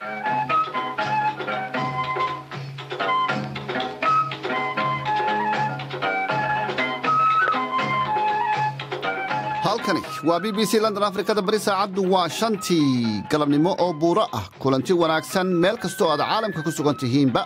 halkani waa b b c london afrikada bari saacaddu waa shantii galabnimo oo buuro ah kulanti wanaagsan meel kastoo aad caalamka ku sugan tihiinba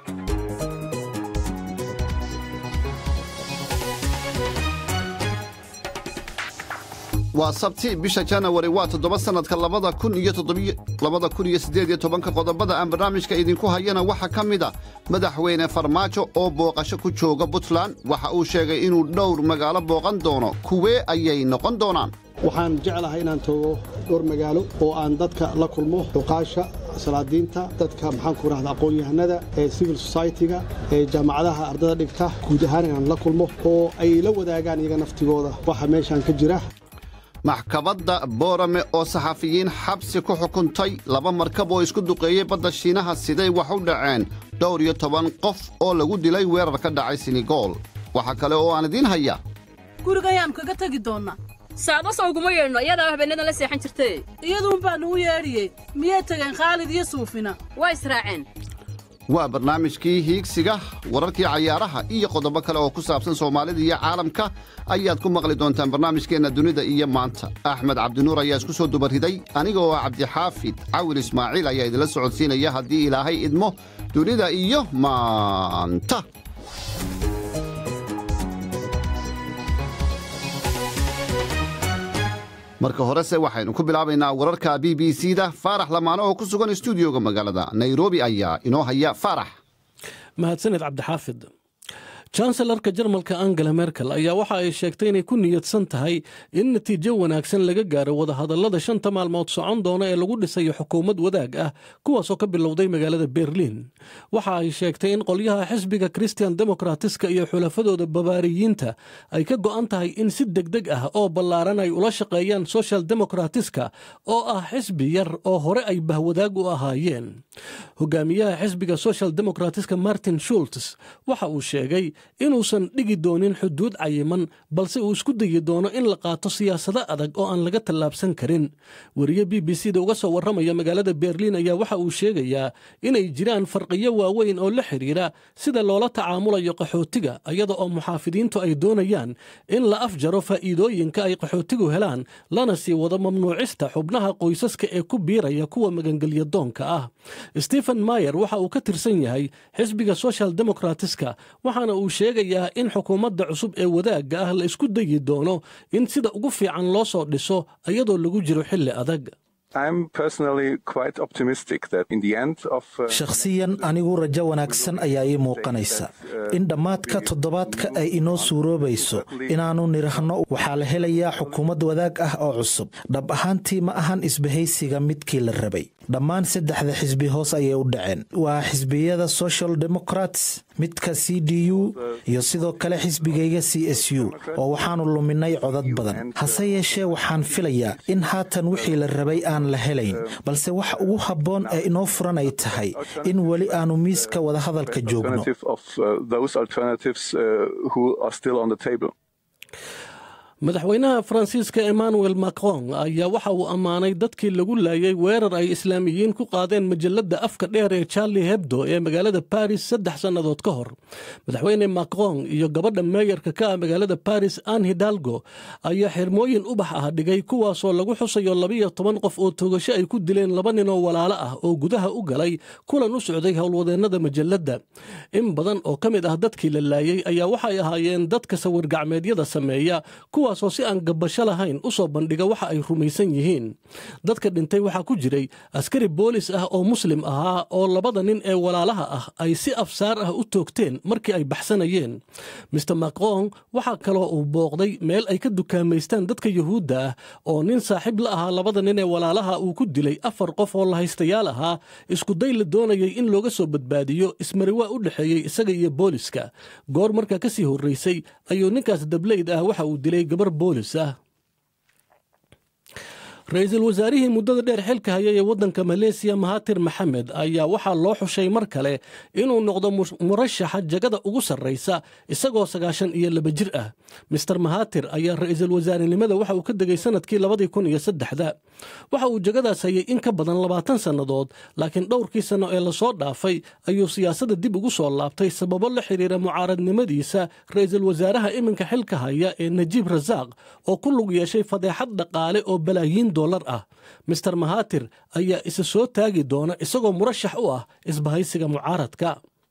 waa sabti bisha janawari waa toddoba sannadka labada kun iyo labada kun iyo siddeed iyo tobanka qodobada aan barnaamijka idinku hayana waxaa ka mid a madaxweyne farmaajo oo booqasho ku jooga puntland waxa uu sheegay inuu dhowr magaalo booqan doono kuwee ayay noqon doonaan waxaan jeclahay inaan tago dhowr magaalo oo aan dadka la kulmo xuqaasha salaadiinta dadka maxaanku rahda aqoon-yahanada ee civil society-ga ee jaamacadaha ardada dhigta guud ahaan inaan la kulmo oo ay la wadaagaan iyaga naftigooda waxa meeshaan ka jira maxkamadda boorame oo saxafiyiin xabsi ku xukuntay laba markab oo isku duqeeyey badda shiinaha siday wax u dhaceen dhowr iyo toban qof oo lagu dilay weerar ka dhacay senegool waxaa kale oo aan idiin haya gurigayaan kaga tegi doonnaa saadaso uguma yeedhno iyadaa habeennadan la seexan jirtay iyaduun baa nugu yeedhiyey miyay tageen khaalid iyo suufina waa israaceen waa barnaamijkii hiigsiga wararkii cayaaraha iyo qodobo kale oo ku saabsan soomaalida iyo caalamka ayaad ku maqli doontaan barnaamijkeenna dunida iyo maanta axmed cabdinuur ayaa isku soo dubariday aniga oo cabdixaafid cawil ismaaciil ayaa idinla socodsiinaya haddii ilaahay idmo dunida iyo maanta marka horese waxaynu ku bilaabaynaa wararka b b c da faarax lamaano oo ku sugan stuudioga magaalada nairobi ayaa inoo haya faarax mahadsaned cabdixaafid janselarka jarmalka angela merkel ayaa waxa ay sheegtay inay ku niyadsan tahay in natiijo wanaagsan laga gaaro wadahadallada shanta maalmood socon doona ee lagu dhisayo xukuumad wadaag ah kuwaasoo ka bilowday magaalada berliin waxa ay sheegtay in qolyaha xisbiga christian demokratiska iyo xulafadooda babaariyiinta ay ka go'an tahay in si degdeg ah oo ballaaran ay ula shaqeeyaan social demokratiska oo ah xisbi yar oo hore ay bahwadaag u ahaayeen hogaamiyaha xisbiga social demokratiska martin shults waxa uu sheegay inuusan dhigi doonin xuduud cayiman balse uu isku dayi doono in la qaato siyaasado adag oo aan laga tallaabsan karin wariye b b c da uga soo warramaya magaalada berliin ayaa waxa uu sheegayaa inay jiraan farqiyo waaweyn oo la xidhiira sida loola tacaamulayo qaxootiga iyada oo muxaafidiintu ay doonayaan in la afjaro faa'iidooyinka ay qaxootigu helaan lana sii wado mamnuucista xubnaha qoysaska ee ku biiraya kuwa magangelya doonka ah stephen mayer waxa uu ka tirsan yahay xisbiga social demokratiska waxaana uu sheegayaa in xukuumadda cusub ee wadaagga ah la isku dayi doono in sida ugu fiican loo soo dhiso iyadoo lagu jiro xilli adag shakhsiyan anigu rajo wanaagsan ayaa ii muuqanaysa in dhammaadka toddobaadka ay inoo suuroobayso inaannu nidhaahno waxaa la helayaa xukuumad wadaag ah oo cusub dhab ahaantii ma ahan isbahaysiga midkii la rabay dhammaan saddexda xisbi hoos ayay u dhaceen waa xisbiyada social democrats midka c d u iyo sidoo kale xisbigayga c s u oo waxaannu luminay codad badan hase yeeshee waxaan filayaa in haatan wixii la rabay aan la helayn balse waxa ugu habboon ee inoo furan ay tahay in weli aannu miiska wadahadalka joogno madaxweynaha faransiiska emmanuel macron ayaa waxa uu ammaanay dadkii lagu laayay weerar ay islaamiyiin ku qaadeen majalladda afka dheer ee charli hebdo ee magaalada baris saddex sannadood ka hor madaxweyne macron iyo gabadha meeyarka ka ah magaalada baris an hidalgo ayaa xirmooyin ubax ah dhigay kuwaasoo lagu xusayo labiyo toban qof oo togasho ay ku dileen laba ninoo walaalo ah oo gudaha u galay kulan u socday howlwadeennada majalladda in badan oo ka mid ah dadkii la laayay ayaa waxay ahaayeen dadka sawir gacmeedyada sameeya kuwaasoo si aan gabasho lahayn u soo bandhiga waxa ay rumaysan yihiin dadka dhintay waxaa ku jiray askari boolis ah oo muslim ahaa oo labada nin ee walaalaha ah ay si afsaar ah u toogteen markii ay baxsanayeen mister macron waxaa kaloo uu booqday meel ay ka dukaamaystaan dadka yuhuudda ah oo nin saaxiib la ahaa labada nin ee walaalaha uu ku dilay afar qof oo lahaystayaal ahaa iskuday la doonayay in looga soo badbaadiyo ismariwaa u dhexeeyey isaga iyo booliska goor markaa ka sii horraysay ayuu ninkaas dableyd ah waxa uu dilay gabar boolis ah ra-iisul wasaarihii muddada dheer xilka haya ee waddanka maleesiya mahatir maxamed ayaa waxaa loo xushay mar kale inuu noqdo murashaxa jagada ugu sarraysa isagoo sagaashan iyo laba jir ah mister mahatir ayaa ra-iisul wasaarenimada waxa uu ka degay sanadkii labadii kun iyo saddexda waxa uu jagadaas hayay in ka badan labaatan sannadood laakiin dhowrkii sanno ee lasoo dhaafay ayuu siyaasadda dib ugu soo laabtay sababo la xiriira mucaaradnimadiisa ra-iisul wasaaraha iminka xilka haya ee najiib rasaaq oo ku lug yeeshay fadeexad dhaqaale oo balaayiin dollar ah mister mahatir ayaa isa soo taagi doona isagoo murashax u ah isbahaysiga mucaaradka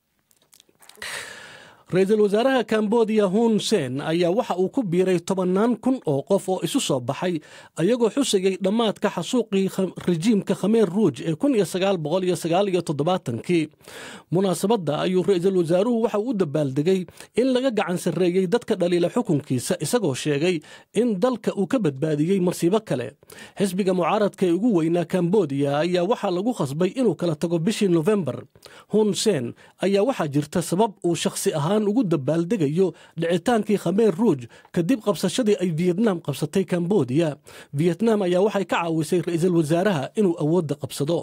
ra-iisul wasaaraha kambodiya hun sen ayaa waxa uu ku biiray tobannaan kun oo qof oo isu soo baxay ayagoo xusayay dhammaadka xasuuqii rejiimka khameer ruuj ee kun iyo sagaal boqol iyo sagaal iyo toddobaatankii munaasabadda ayuu ra-iisul wasaaruhu waxa uu u dabaaldegay in laga gacan sarreeyey dadka dhaliila xukunkiisa isagoo sheegay in dalka uu ka badbaadiyey marsiibo kale xisbiga mucaaradka ee ugu weynaa kambodiya ayaa waxaa lagu khasbay inuu kala tago bishii nofembar hun sen ayaa waxaa jirta sabab uu shakhsi ahaan ugu dabaaldegayo dhicitaankii khameer ruuj kadib qabsashadii ay viyetnaam qabsatay kambodiya viyetnaam ayaa waxay ka caawisay ra-iisul wasaaraha inuu awoodda qabsado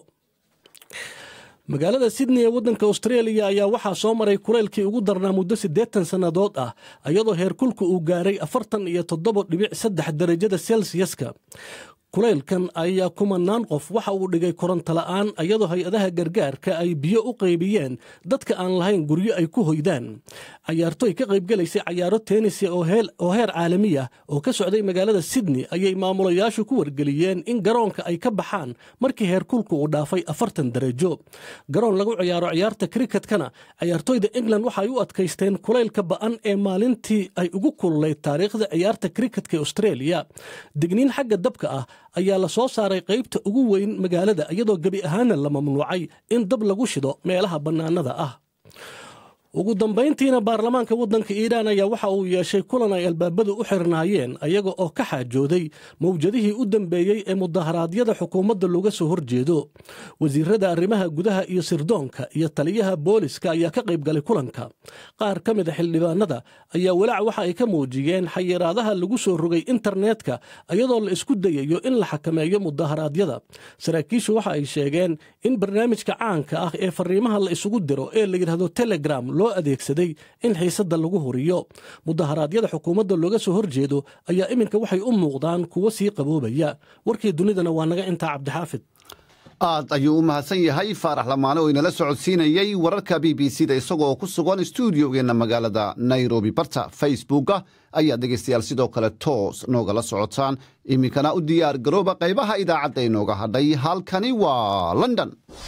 magaalada sydney ee waddanka austraeliya ayaa waxaa soo maray kuleylkii ugu darnaa muddo siddeetan sannadood ah iyadoo heerkulka uu gaaray afartan iyo toddoba dhibic saddex darajada selsiyaska kulaylkan ayaa kumanaan qof waxa uu dhigay koronto la'aan iyadoo hay-adaha gargaarka ay biyo u qaybiyeen dadka aan lahayn guryo ay ku hoydaan cayaartoy ka qaybgelaysay cayaaro teenisia oo heer caalami ah oo ka socday magaalada sydney ayay maamulayaashu ku wargeliyeen in garoonka ay ka baxaan markii heerkulku uu dhaafay afartan darajo garoon lagu ciyaaro ciyaarta kriketkana cayaartoyda england waxaay u adkaysteen kulaylka ba'an ee maalintii ay ugu kululayd taariikhda ciyaarta kriketka ee australia digniin xagga dabka ah ayaa la soo saaray qaybta ugu weyn magaalada iyadoo gebi ahaana la mamnuucay in dab lagu shido meelaha bannaanada ah ugu dambayntiina baarlamaanka waddanka iiraan ayaa waxa uu yeeshay kulan ay albaabadu u xirnaayeen ayaga oo ka xaajooday mawjadihii u dambeeyey ee mudaharaadyada xukuumadda looga soo horjeedo wasiirada arrimaha gudaha iyo sirdoonka iyo taliyaha booliska ayaa ka qaybgalay kulanka qaar ka mid a xildhibaanada ayaa walaac waxa ay ka muujiyeen xayiraadaha lagu soo rogay internetka iyadoo la isku dayayo in la xakameeyo mudaharaadyada saraakiishu waxa ay sheegeen in barnaamijka caanka ah ee fariimaha la isugu diro ee la yidhahdo telegram loo adeegsaday in xiisadda lagu horiyo mudaharaadyada xukuumadda looga soo horjeedo ayaa iminka waxay u muuqdaan kuwo sii qaboobaya warkii dunidana waa naga intaa cabdixaafid aad ayuu u mahadsan yahay faarax lamaane oo inala socodsiinayey wararka b b c da isagoo ku sugan stuudiogeenna magaalada nairobi barta facebooka ayaa dhegaystayaal sidoo kale toos noogala socotaan iminkana u diyaar garooba qaybaha idaacadda inooga hadhay halkani waa london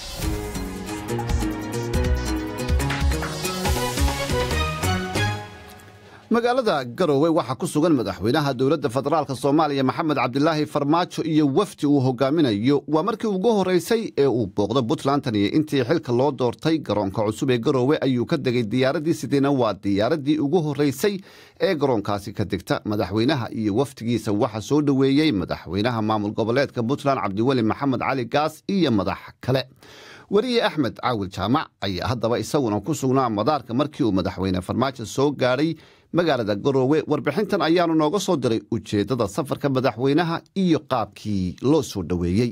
magaalada garowe waxaa ku sugan madaxweynaha dowladda federaalk soomaaliya maxamed cabdilaahi farmaajo iyo wafdi uu hogaaminayo waa markii ugu horreysay ee uu booqdo puntlandan iyo intii xilka loo doortay garoonka cusub ee garowe ayuu ka degay diyaaraddii sideena waa diyaaraddii ugu horreysay ee garoonkaasi ka degta madaxweynaha iyo wafdigiisa waxaa soo dhoweeyey madaxweynaha maamul goboleedka puntland cabdiweli maxamed cali gaas iyo madax kale weriye axmed caawil jaamac ayaa haddaba isaguna ku sugnaa madaarka markii uu madaxweyne farmaajo soo gaadhay magaalada garoowe warbixintan ayaanu nooga soo diray ujeeddada safarka madaxweynaha iyo qaabkii loo soo dhoweeyey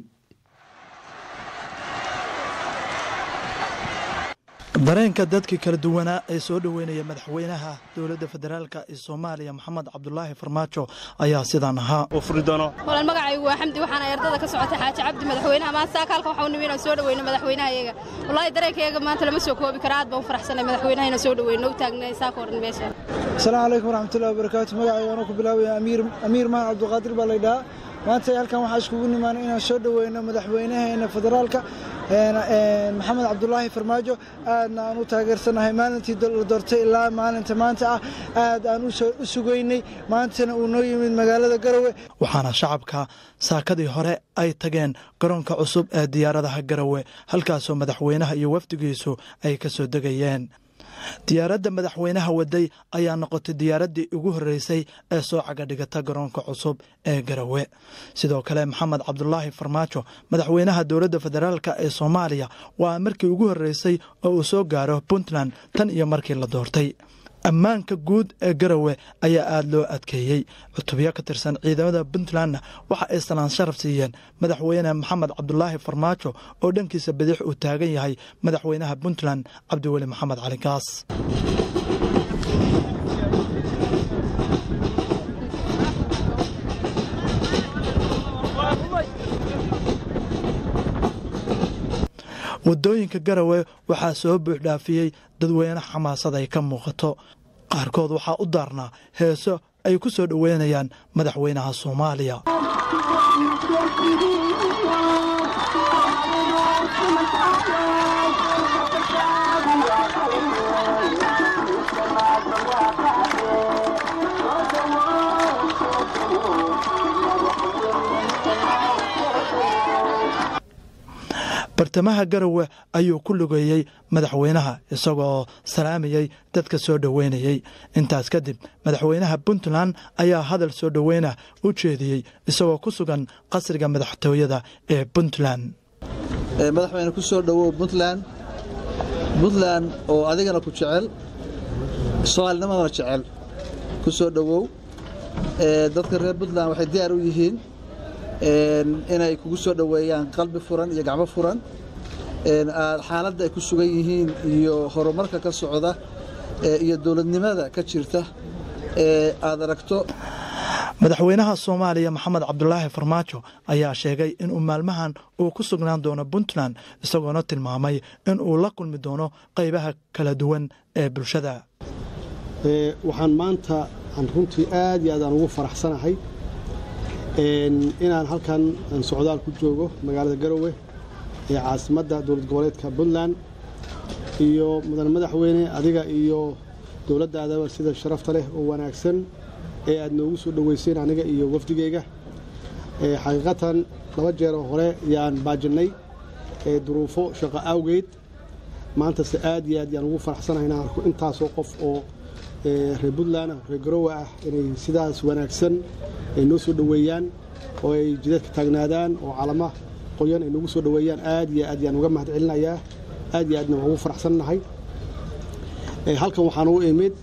dareenka dadkii kala duwanaa ee soo dhoweynaya madaxweynaha dowladda federaalk ee soomaaliya maxamed cabdulaahi farmaajo ayaa sidaan ahaa walan magacaygu waa xamdi waxaana ardada ka socotay xaaji cabdi madaxweynaha maanta saaka halkan waxau nimi inaan soo dhoweyno madaxweynaha iyaga wallaahi dareenkayaga maanta lama soo koobi kara aad baan u faraxsanay madaxweynaha inaan soo dhoweyno u taagnay saaka o dhan meesha asalaamu calaykum waraxmatullahi wabarakaatu magacayga anuu ku bilaabaya amiir maan cabdiqaadir baa laydhahaa maanta halkan waxaa iskugu nimaana inaan soo dhoweyno madaxweynaheena federaalka maxamed cabdulaahi farmaajo aadna aan u taageersanahay maalintii la doortay ilaa maalinta maanta ah aad aan u sugaynay maantana uu noo yimid magaalada garowe waxaana shacabka saakadii hore ay tageen garoonka cusub ee diyaaradaha garowe halkaasoo madaxweynaha iyo wafdigiisu ay ka soo degayeen diyaaradda madaxweynaha waday ayaa noqotay diyaaraddii ugu horreysay ee soo cagadhigata garoonka cusub ee garowe sidoo kale maxamed cabdulaahi farmaajo madaxweynaha dowladda federaalk ee soomaaliya waa markii ugu horreysay oo uu soo gaaro puntland tan iyo markii la doortay ammaanka guud ee garowe ayaa aada loo adkeeyey cutubyo ka tirsan ciidamada puntlandna waxa ay salaan sharaf siiyeen madaxweyne maxamed cabdulaahi farmaajo oo dhankiisa bidix uu taagan yahay madaxweynaha puntland cabdiweli maxamed cali gaas waddooyinka garowe waxaa soo buuxdhaafiyey dadweyne xamaasad ay ka muuqato qaarkood waxaa u daarnaa heeso ay ku soo dhoweynayaan madaxweynaha soomaaliya bartamaha garowe ayuu ku lugeeyey madaxweynaha isagoo salaamayey dadka soo dhoweynayey intaas kadib madaxweynaha puntland ayaa hadal soo dhoweyna u jeediyey isagoo ku sugan qasriga madaxtooyada ee puntland madaxweyne ku soo dhowow puntland puntland oo adigana ku jecel soomaalinimadana jecel ku soo dhowow dadka reer puntland waxay diyaar u yihiin inay kugu soo dhoweeyaan qalbi furan iyo gacmo furan xaaladda ay ku sugan yihiin iyo horumarka ka socda iyo dowladnimada ka jirta aad aragto madaxweynaha soomaaliya maxamed cabdulaahi farmaajo ayaa sheegay inuu maalmahan uu ku sugnaan doono puntland isagoona tilmaamay in uu la kulmi doono qaybaha kala duwan ee bulshada waxaan maanta aan runtii aad iyo aad aan ugu faraxsanahay inaan halkan socdaal ku joogo magaalada garowe ee caasimadda dowlad goboleedka puntland iyo mudan madaxweyne adiga iyo dowladdaadaba sida sharafta leh oo wanaagsan ee aad noogu soo dhoweyseen aniga iyo wafdigeyga xaqiiqatan laba jeeroo hore yaan baajinnay duruufo shaqo awgeed maantase aad iyo aad yaan ugu faraxsanahay inaan arko intaasoo qof oo reer puntland ah reer garowe ah inay sidaas wanaagsan ay noo soo dhoweeyaan oo ay jidadka taagnaadaan oo calama qoyan ay noogu soo dhoweeyaan aad iyo aad yaan uga mahad celinayaa aad iyo aadna waan ugu faraxsannahay halkan waxaan u imid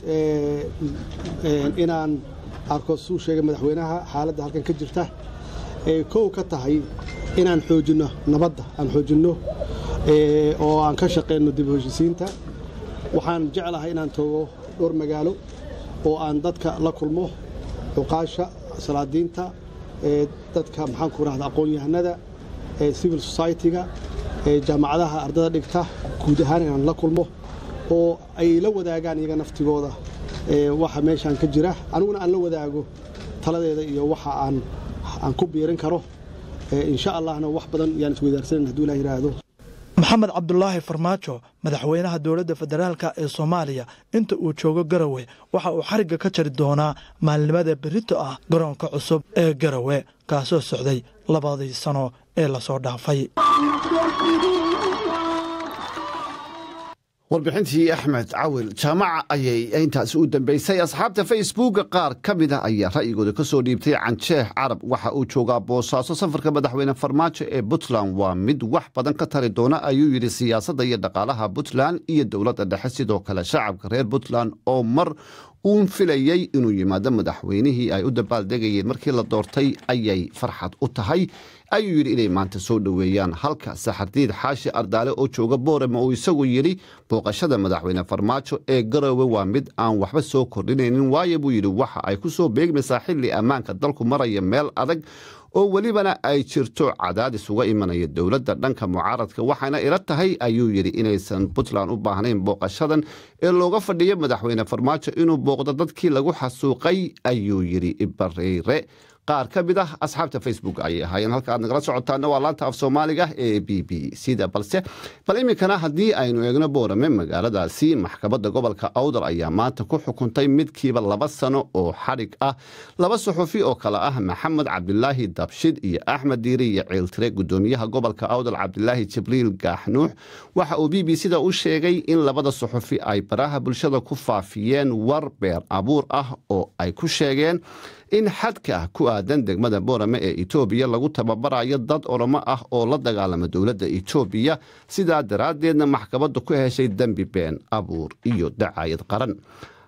inaan arko suu sheegay madaxweynaha xaaladda halkan ka jirta ee kow ka tahay inaan xoojinno nabadda aan xoojinno oo aan ka shaqayno dib u heshisiinta waxaan jeclahay inaan tago dhowr magaalo oo aan dadka la kulmo cuqaasha salaadiinta dadka maxaan ku rahda aqoon-yahanada civil society-ga jaamacadaha ardada dhigta guud ahaan inaan la kulmo oo ay la wadaagaan iyaga naftigooda waxa meeshaan ka jira aniguna aan la wadaago taladeeda iyo waxa aan ku biirin karo insha allahna wax badan yaan isweydaarsanan haduu ilah yidhaahdo maxamed cabdulaahi farmaajo madaxweynaha dowladda federaalk ee soomaaliya inta uu joogo garowe waxa uu xarigga ka jari doonaa maalinimada berito ah garoonka cusub ee garowe kaasoo socday labadii sano ee lasoo dhaafay warbixintii axmed cawil jaamaca ayay intaasi u dambeysay asxaabta facebooka qaar ka mid ah ayaa ra'yigooda ka soo dhiibtay canjeex carab waxa uu joogaa boosaaso safarka madaxweyne farmaajo ee puntland waa mid wax badan ka tari doona ayuu yidhi siyaasadda iyo dhaqaalaha puntland iyo dowladda dhexe sidoo kale shacabka reer puntland oo mar uun filayey inuu yimaado madaxweynihii ay u dabaaldegayeen markii la doortay ayay farxad u tahay ayuu yidhi inay maanta soo dhoweeyaan halka saxardiid xaashi ardaale oo jooga boorama uu isagu yidhi booqashada madaxweyne farmaajo ee garowe waa mid aan waxba soo kordhinaynin waayo buu yidhi waxa ay ku soo beegmaysaa xilli ammaanka dalku maraya meel adag oo welibana ay jirto cadaadis uga imanaya dowladda dhanka mucaaradka waxaana ila tahay ayuu yidhi inaysan puntland u baahnayn booqashadan ee looga fadhiyo madaxweyne farmaajo inuu booqdo dadkii lagu xasuuqay ayuu yidhi ibareyre qaar ka mid ah asxaabta facebook ayay ahaayeen halka aad nagala socotaana waa laanta af soomaaliga ee b b c da balse bal iminkana haddii aynu eegno boorame magaaladaasi maxkamadda gobolka awdal ayaa maanta ku xukuntay midkiiba laba sano oo xadhig ah laba suxufi oo kale ah maxamed cabdilaahi dabshid iyo axmed diiri iyo ciiltire gudoomiyaha gobolka awdal cabdilaahi jibriil gaaxnuux waxa uu b b c da u sheegay in labada suxufi ay baraha bulshada ku faafiyeen war beer abuur ah oo ay ku sheegeen in xadka ku aadan degmada boorame ee etoobiya lagu tababarayo dad oromo ah oo la dagaalama dowladda etoobiya sidaa daraaddeedna maxkamaddu ku heshay dembi been abuur iyo dacaayad qaran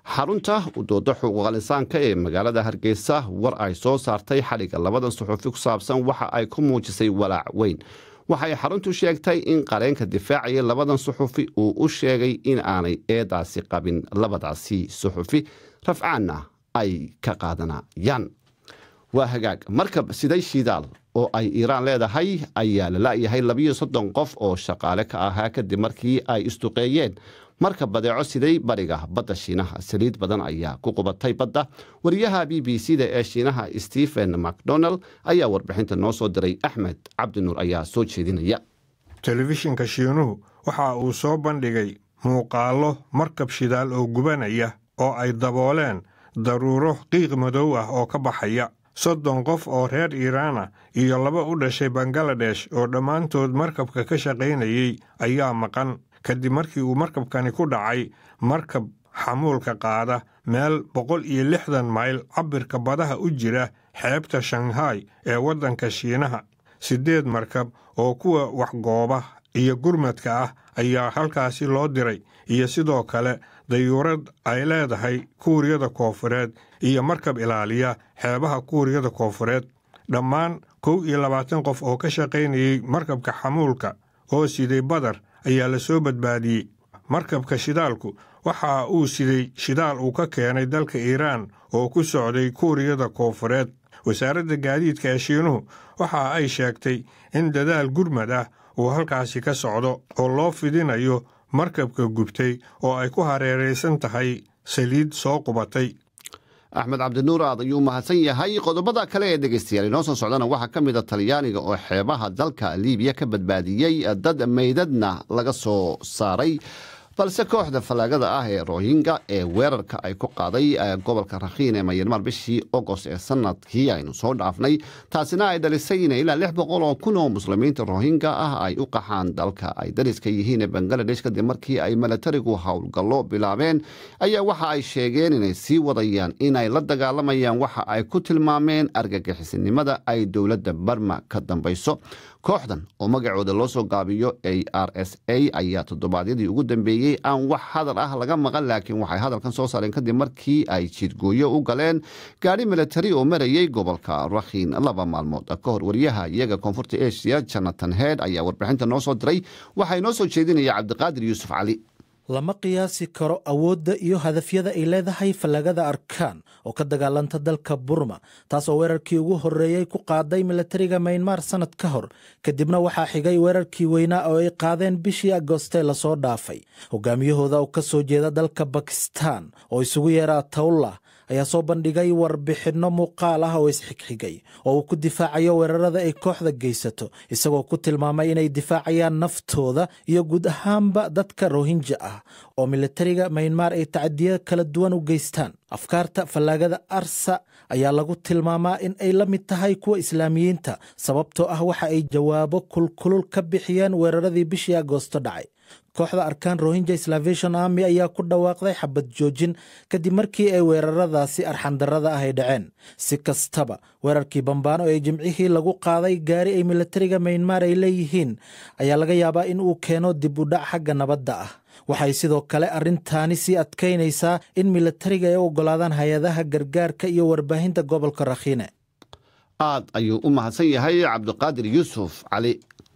xarunta udooda xuquuqal insaanka ee magaalada hargeysa war ay soo saartay xadhigga labadan suxuufi ku saabsan waxa ay ku muujisay walaac weyn waxay xaruntu sheegtay in qareenka difaacaya labadan suxufi uu u sheegay in aanay eedaasi qabin labadaasi suxufi rafcaanna ay ka qaadanayaan waa hagaag markab siday shidaal oo ay iiraan leedahay ayaa la la'yahay labiyo soddon qof oo shaqaale ka ahaa kadib markii ay isduqeeyeen marka badeeco siday bariga badda shiinaha saliid badan ayaa ku qubatay badda wariyaha b b c da ee shiinaha stephen macdonald ayaa warbixinta noo soo diray axmed cabdinuur ayaa soo jeedinaya telefishinka shiinuhu waxa uu soo bandhigay muuqaallo markab shidaal oo gubanaya oo ay dabooleen daruuro qiiq madow ah oo ka baxaya soddon qof oo reer iiraana iyo laba u dhashay bangaladesh oo dhammaantood markabka ka shaqaynayey ayaa maqan kadib markii uu markabkani ku dhacay markab xamuulka qaada meel boqol iyo lixdan mayl cabbirka badaha u jira xeebta shanghai ee waddanka shiinaha siddeed markab oo kuwa waxgooba iyo gurmadka ah ayaa halkaasi loo diray iyo sidoo kale dayuurad ay leedahay kuuriyada koofureed iyo markab ilaaliya xeebaha kuuriyada koofureed dhammaan kow iyo labaatan qof oo ka shaqaynayey markabka xamuulka oo siday badar ayaa la soo badbaadiyey markabka shidaalku waxa uu siday shidaal uu ka keenay dalka iiraan oo ku socday kuuriyada koofureed wasaaradda gaadiidka ee shiinuhu waxa ay sheegtay in dadaal gurmad ah uu halkaasi ka socdo oo loo fidinayo markabka gubtay oo ay ku hareeraysan tahay saliid soo qubatay axmed cabdinuur aad ayuu mahadsan yahay qodobada kale ee dhegeystayaal inoo soo socdana waxaa ka mid a talyaaniga oo xeebaha dalka liibiya ka badbaadiyey dad meydadna laga soo saaray balse kooxda fallaagada ah ee rohinga ee weerarka ay ku qaaday gobolka rakhiin ee mayanmar bishii ogost ee sanadkii aynu soo dhaafnay taasina ay dhalisay in ilaa lix boqol oo kun oo muslimiinta rohinga ah ay u qaxaan dalka ay dariska yihiin ee bangaladesh kadib markii ay milatarigu howlgallo bilaabeen ayaa waxa ay sheegeen inay sii wadayaan inay la dagaalamayaan waxa ay ku tilmaameen argagixisinimada ay dowladda barma ka dambayso kooxdan oo magacooda loo soo gaabiyo a r s a ayaa toddobaadyadii ugu dambeeyey aan wax hadal ah laga maqan laakiin waxay hadalkan soo saareen kadib markii ay jidgooyo u galeen gaadhi milatari oo marayey gobolka rakhiin laba maalmood ka hor wariyaha iyaga koonfurta asia jonathan head ayaa warbixinta noo soo diray waxaa inoo soo jeedinaya cabdiqaadir yuusuf cali lama qiyaasi karo awoodda iyo hadafyada ay leedahay fallagada arkaan oo ka dagaalanta dalka burma taas oo weerarkii ugu horreeyey ku qaaday milatariga maynmar sannad ka hor kadibna waxaa xigay weerarkii weynaa oo ay qaadeen bishii agooste lasoo dhaafay hogaamiyahooda oo ka soo jeeda dalka bakistan oo isugu yeeraa tawlah ayaa soo bandhigay warbixinno muuqaal ah oo isxigxigay oo uu ku difaacayo weerarada ay kooxda geysato isagoo ku tilmaamay inay difaacayaan naftooda iyo guud ahaanba dadka rohinja ah oo milatariga maynmar ay tacadiya kala duwan u geystaan afkaarta fallaagada arsa ayaa lagu tilmaamaa in ay la mid tahay kuwa islaamiyiinta sababtoo ah waxa ay jawaabo kulkulul ka bixiyeen weeraradii bishii agoosto dhacay kooxda arkaan rohinja salvation army ayaa ku dhawaaqday xabad joojin kadib markii ay weeraradaasi arxandarrada ah ay dhaceen si kastaba weerarkii bambaano ee jimcihii lagu qaaday gaari ay milatariga maynmar ay leeyihiin ayaa laga yaabaa in uu keeno dib u dhac xagga nabadda ah waxay sidoo kale arrintaani sii adkaynaysaa in milatariga ay u oggolaadaan hay-adaha gargaarka iyo warbaahinta gobolka rakhiine aad ayuu u mahadsan yahay cabdiqaadir yuusuf cali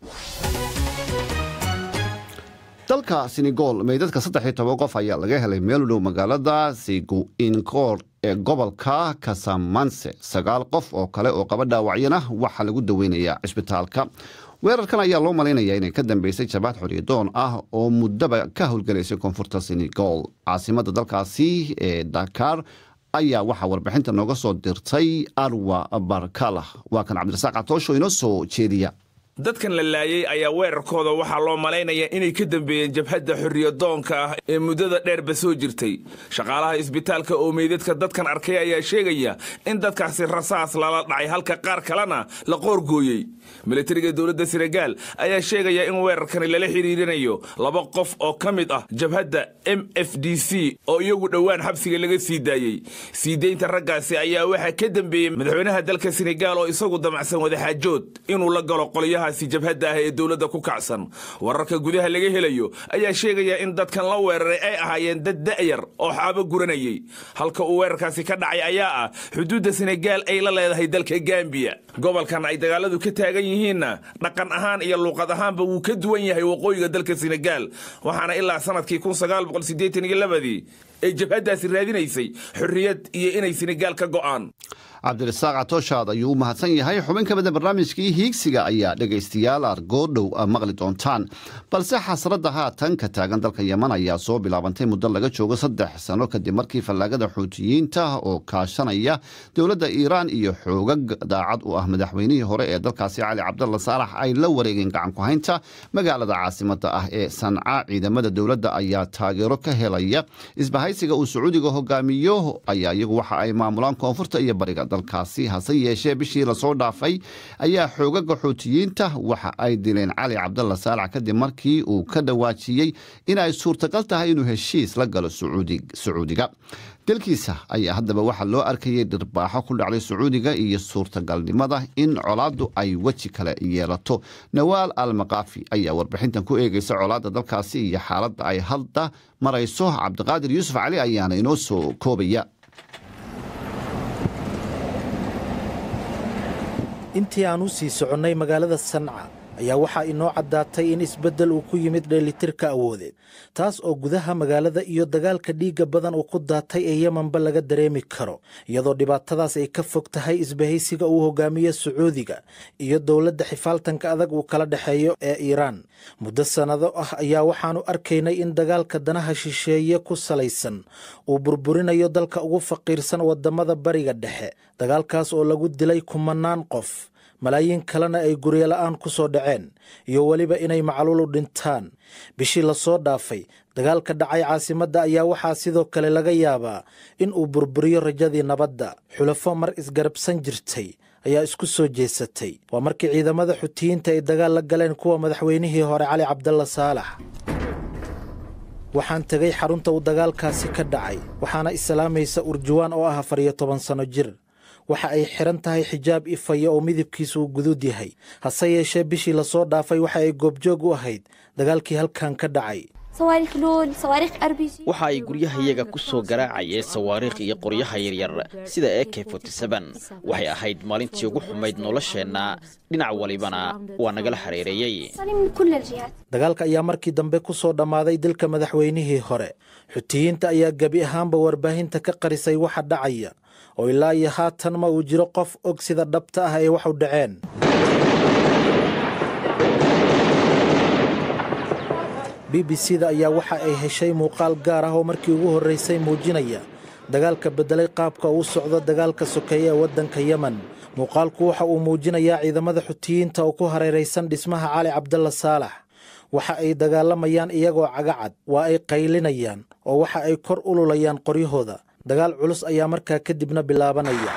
dalka senegal meydadka saddex iyo toban qof ayaa laga helay meel u dhow magaalada siguinkoor ee gobolka kasamanse sagaal qof oo kale oo qaba dhaawacyana waxaa lagu daweynayaa cisbitaalka weerarkan ayaa loo malaynayaa inay ka dambeysay jabaad xoryadoon ah oo muddaba ka howlgelaysay koonfurta senegal caasimada dalkaasi ee dakar ayaa waxaa warbixinta nooga soo dirtay arwa barkala waa kan cabdirasaaq catoosho inoo soo jeediya dadkan la laayay ayaa weerarkooda waxaa loo malaynayaa inay ka dambeeyeen jabhadda xorriyadoonka ah ee muddada dheerba soo jirtay shaqaalaha isbitaalka oo meydadka dadkan arkay ayaa sheegaya in dadkaasi rasaas lala dhacay halka qaar kalena la qoorgooyey milatariga dowladda senegaal ayaa sheegaya in weerarkani lala xidhiirinayo laba qof oo ka mid ah jabhadda m f d c oo iyagu dhowaan xabsiga laga sii daayey sii deynta raggaasi ayaa waxaa ka dambeeyey madaxweynaha dalka senegaal oo isagu damacsan wadaxaajood inuu la galo qolyaha kooxahaasi jabhadda ah ee dowladda ku kacsan wararka gudaha laga helayo ayaa sheegaya in dadkan la weeraray ay ahaayeen dad da'yar oo xaabo guranayay halka uu weerarkaasi ka dhacay ayaa ah xuduudda senegaal ay la leedahay dalka gambiya gobolkan ay dagaaladu ka taagan yihiinna dhaqan ahaan iyo luuqad ahaanba wuu ka duwan yahay waqooyiga dalka senegaal waxaana ilaa sanadkii ii ay jabhaddaasi raadinaysay xorriyad iyo inay senegaal ka go'aan cabdirasaaq catooshaad ayuu u mahadsan yahay xubin ka mida barnaamijkii hiigsiga ayaa dhegaystayaal argoodhow maqli doontaan balse xasradda haatan ka taagan dalka yeman ayaa soo bilaabantay muddo laga joogo saddex sano kadib markii fallaagada xuutiyiinta oo kaashanaya dowladda iiraan iyo xoogag daacad u ah madaxweynihii hore ee dalkaasi cali cabdalla saalax ay la wareegeen gacanku haynta magaalada caasimada ah ee sanca ciidamada dowladda ayaa taageero ka helaya isbahaysiga uu sacuudiga hogaamiyo ayaa iyagu waxa ay maamulaan koonfurta iyo bariga dalkaasi hase yeeshee bishii lasoo dhaafay ayaa xoogaga xuutiyiinta waxa ay dileen cali cabdalla saalax kadib markii uu ka dhawaajiyey in ay suurtagal tahay inuu heshiis la galo sacuudiga dalkiisa ayaa haddaba waxaa loo arkayay dhirbaaxo ku dhacday sacuudiga iyo suurtagalnimada in colaaddu ay weji kale yeelato nawaal al makaafi ayaa warbixintan ku eegaysa colaadda dalkaasi iyo xaaladda ay hadda marayso cabdiqaadir yuusuf cali ayaana inoo soo koobaya intii aan u sii soconnay magaalada sanca ayaa waxaa inoo caddaatay in isbeddel uu ku yimid dheelitirka awoodeed taas oo gudaha magaalada iyo dagaalka dhiigga badan uu ku daatay ee yemanba laga dareemi karo iyadoo dhibaatadaas ay ka fog tahay isbahaysiga uu hogaamiyo sacuudiga iyo dowladda xifaaltanka adag uu kala dhexeeyo ee iiraan muddo sannado ah ayaa waxaannu arkaynay in dagaalka danaha shisheeye ku salaysan uu burburinayo dalka ugu faqiirsan waddamada bariga dhexe dagaalkaas oo lagu dilay kumannaan qof malaayiin kalena ay guryola'aan ku soo dhaceen iyo weliba inay macluul u dhintaan bishii lasoo dhaafay dagaalka dhacay caasimadda ayaa waxaa sidoo kale laga yaabaa in uu burburiyo rajadii nabadda xulafo mar isgarabsan jirtay ayaa isku soo jeesatay waa markii ciidamada xutiyiinta ay dagaal la galeen kuwa madaxweynihii hore cali cabdalla saalax waxaan tegay xarunta uu dagaalkaasi ka dhacay waxaana islaamaysa urjuwaan oo ah afar iyo toban sanno jir waxa ay xidhan tahay xijaab ifaya oo midabkiisu uu guduud yahay hase yeeshee bishii lasoo dhaafay waxa ay goobjoog u ahayd dagaalkii halkan ka dhacay waxa ay guryahayaga ku soo garaacayeen sawaariikh iyo qoryaha yaryar sida e k waxay ahayd maalintii ugu xumayd nolosheenna dhinac walibana waa nagala hareereeyey dagaalka ayaa markii dambe ku soo dhammaaday dilka madaxweynihii hore xutiyiinta ayaa gebi ahaanba warbaahinta ka qarisay waxa dhacaya oo ilaa iyo haatan ma uu jiro qof og sida dhabta ah ee waxu dhaceen b b c da ayaa waxa ay heshay muuqaal gaar ah oo markii ugu horraysay muujinaya dagaalka beddelay qaabka uu socdo dagaalka sokeeye ee waddanka yemen muuqaalku waxa uu muujinayaa ciidamada xutiyiinta oo ku hareeraysan dhismaha cali cabdalla saalax waxa ay dagaalamayaan iyagoo cagacad waa ay qaylinayaan oo waxa ay kor ululayaan qoryahooda dagaal culus ayaa markaa kadibna bilaabanaya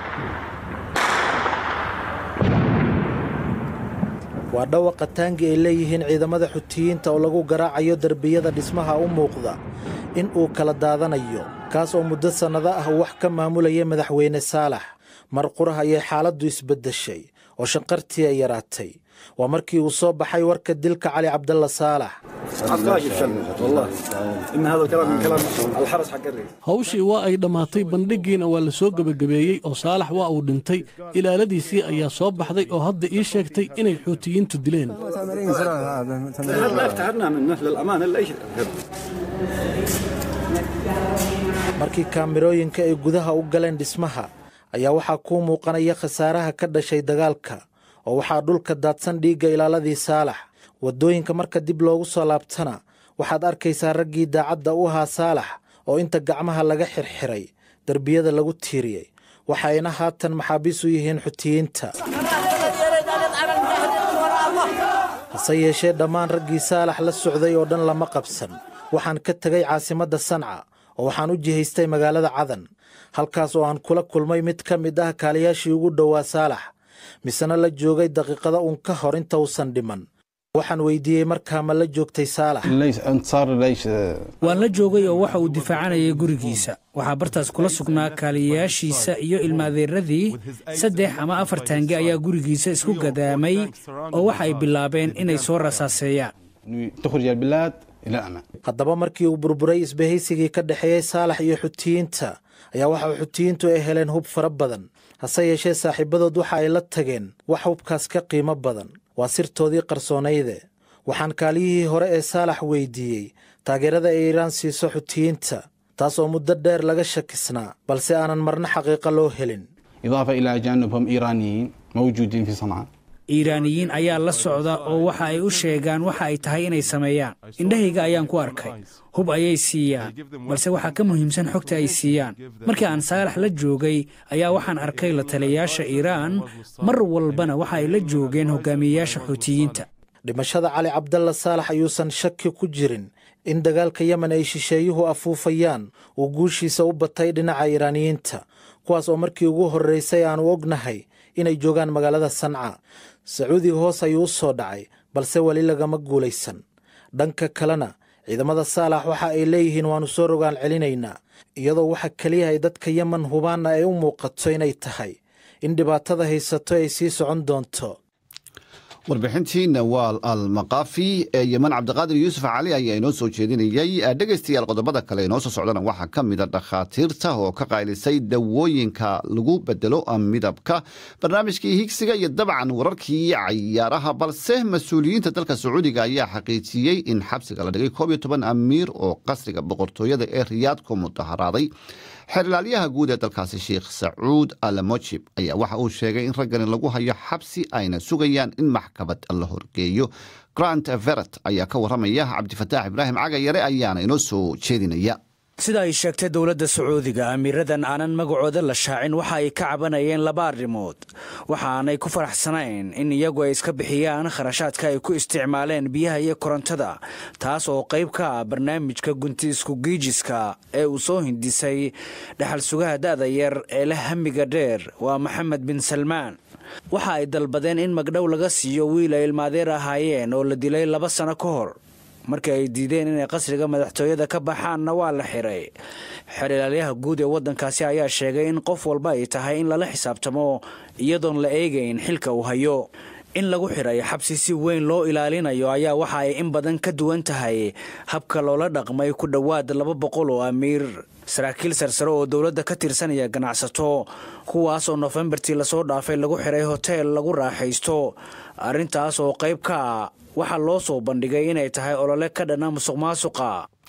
waa dhawaqa taangi ay leeyihiin ciidamada xutiyiinta oo lagu garaacayo derbiyada dhismaha u muuqda in uu kala daadanayo kaas oo muddo sannado ah uu wax ka maamulayay madaxweyne saalax mar qurah ayay xaaladdu isbeddeshay oo shanqartii ay yaraatay waa markii uu soo baxay warka dilka cali cabdalla saalax hawshii waa ay dhammaatay bandhiggiina waa la soo gebagabeeyey oo saalax waa uu dhintay ilaaladiisii ayaa soo baxday oo hadda ii sheegtay inay xuutiyiintu dileen markii kaamirooyinka ay gudaha u galeen dhismaha ayaa waxaa kuu muuqanaya khasaaraha ka dhashay dagaalka oo waxaa dhulka daadsan dhiigga ilaaladii saalax waddooyinka marka dib loogu soo laabtana waxaad arkaysaa raggii daacadda u ahaa saalax oo inta gacmaha laga xirxiray derbiyada lagu tiiriyey waxayna haatan maxaabiis u yihiin xutiyiinta hase yeeshee dhammaan raggii saalax la socday oo dhan lama qabsan waxaan ka tegay caasimadda sanca oo waxaan u jihaystay magaalada cadan halkaas oo aan kula kulmay mid ka mid ah kaaliyaashii ugu dhowaa saalax misena la joogay daqiiqada uun ka hor inta uusan dhiman waxaan weydiiyey markaa ma la joogtay saalax waan la joogay oo waxa uu difaacanayay gurigiisa waxaa bartaas kula sugnaa kaaliyayaashiisa iyo ilmaadeeradii saddex ama afar taange ayaa gurigiisa isku gadaamay oo waxa ay bilaabeen inay soo rasaaseeyaan haddaba markii uu burburay isbahaysigii ka dhexeeyey saalax iyo xutiyiinta ayaa waxa xutiyiintu ay heleen hub fara badan hase yeeshee saaxiibadood waxa ay la tageen wax hubkaas ka qiimo badan waa sirtoodii qarsoonayde waxaan kaaliyihii hore ee saalax weydiiyey taageerada ay iiraan siiso xutiyiinta taas oo muddo dheer laga shakisnaa balse aanan marna xaqiiqa loo helin iiraaniyiin ayaa la socda oo waxa ay u sheegaan waxa ay tahay inay sameeyaan indhahayga ayaan ku arkay hub ayay siiyaan balse waxaa ka muhiimsan xogta ay siiyaan markii aan saalax la joogay ayaa waxaan arkay la taliyayaasha iiraan mar walbana waxa ay la joogeen hogaamiyeyaasha xuutiyiinta dhimashada cali cabdalla saalax ayuusan shaki ku jirin in dagaalka yemen ay shisheeyuhu afuufayaan uu guushiisa u batay dhinaca iiraaniyiinta kuwaas oo markii ugu horraysay aanu ognahay inay joogaan magaalada sanca sacuudiga hoos ayuu u soo dhacay balse weli lagama guulaysan dhanka kalena ciidamada saalax waxa ay leeyihiin waannu soo rogaan celinaynaa iyadoo waxa keliya ay dadka yemen hubaanna ay u muuqato inay tahay in dhibaatada haysato ay sii socon doonto warbixintii nawaal al makaafi ee yeman cabdiqaadir yuusuf cali ayaa inoo soo jeedinayey dhegaystayaal qodobada kale inoo soo socdana waxaa ka mida dhakhaatiirta oo ka qaylisay dawooyinka lagu bedelo midabka barnaamijkii higsiga iyo dabcan wararkii cayaaraha balse mas-uuliyiinta dalka sacuudiga ayaa xaqiijiyey in xabsiga la dhigay koob iyo toban amiir oo qasriga boqortooyada ee riyaad ku mudaharaaday xeerlaalyaha guud ee dalkaasi sheikh sacuud alamojib ayaa waxa uu sheegay in raggani lagu hayo xabsi ayna sugayaan in maxkamad la horgeeyo grant veret ayaa ka waramaya cabdifataax ibraahim cagayare ayaana inoo soo jeedinaya sida ay sheegtay dowladda sacuudiga amiiradan aanan magacooda la shaacin waxa ay ka cabanayeen laba arrimood waxaanay ku faraxsanayn in iyagu ay iska bixiyaan kharashaadka ay ku isticmaaleen biyaha iyo korontada taas oo qayb ka ah barnaamijka gunti isku giijiska ee uu soo hindisay dhexal sugaha da'da yar ee la hamiga dheer waa maxamed bin salmaan waxa ay dalbadeen in magdhow laga siiyo wiil ay ilmaadeer ahaayeen oo la dilay laba sano ka hor markii ay diideen inay qasriga madaxtooyada ka baxaanna waa la xiray xerilaalyaha guud ee waddankaasi ayaa sheegay in qof walba ay tahay in lala xisaabtamo iyadoon la eegayn xilka uu hayo in lagu xiray xabsi si weyn loo ilaalinayo ayaa waxa ay in badan ka duwan tahay habka loola dhaqmay ku dhowaad laba boqol oo amiir saraakiil sarsare oo dowladda ka tirsanaya ganacsato kuwaas oo nofembartii lasoo dhaafay lagu xiray hoteel lagu raaxaysto arrintaas oo qayb ka ah waxaa loo soo bandhigay inay tahay olole ka dhana musuq maasuqa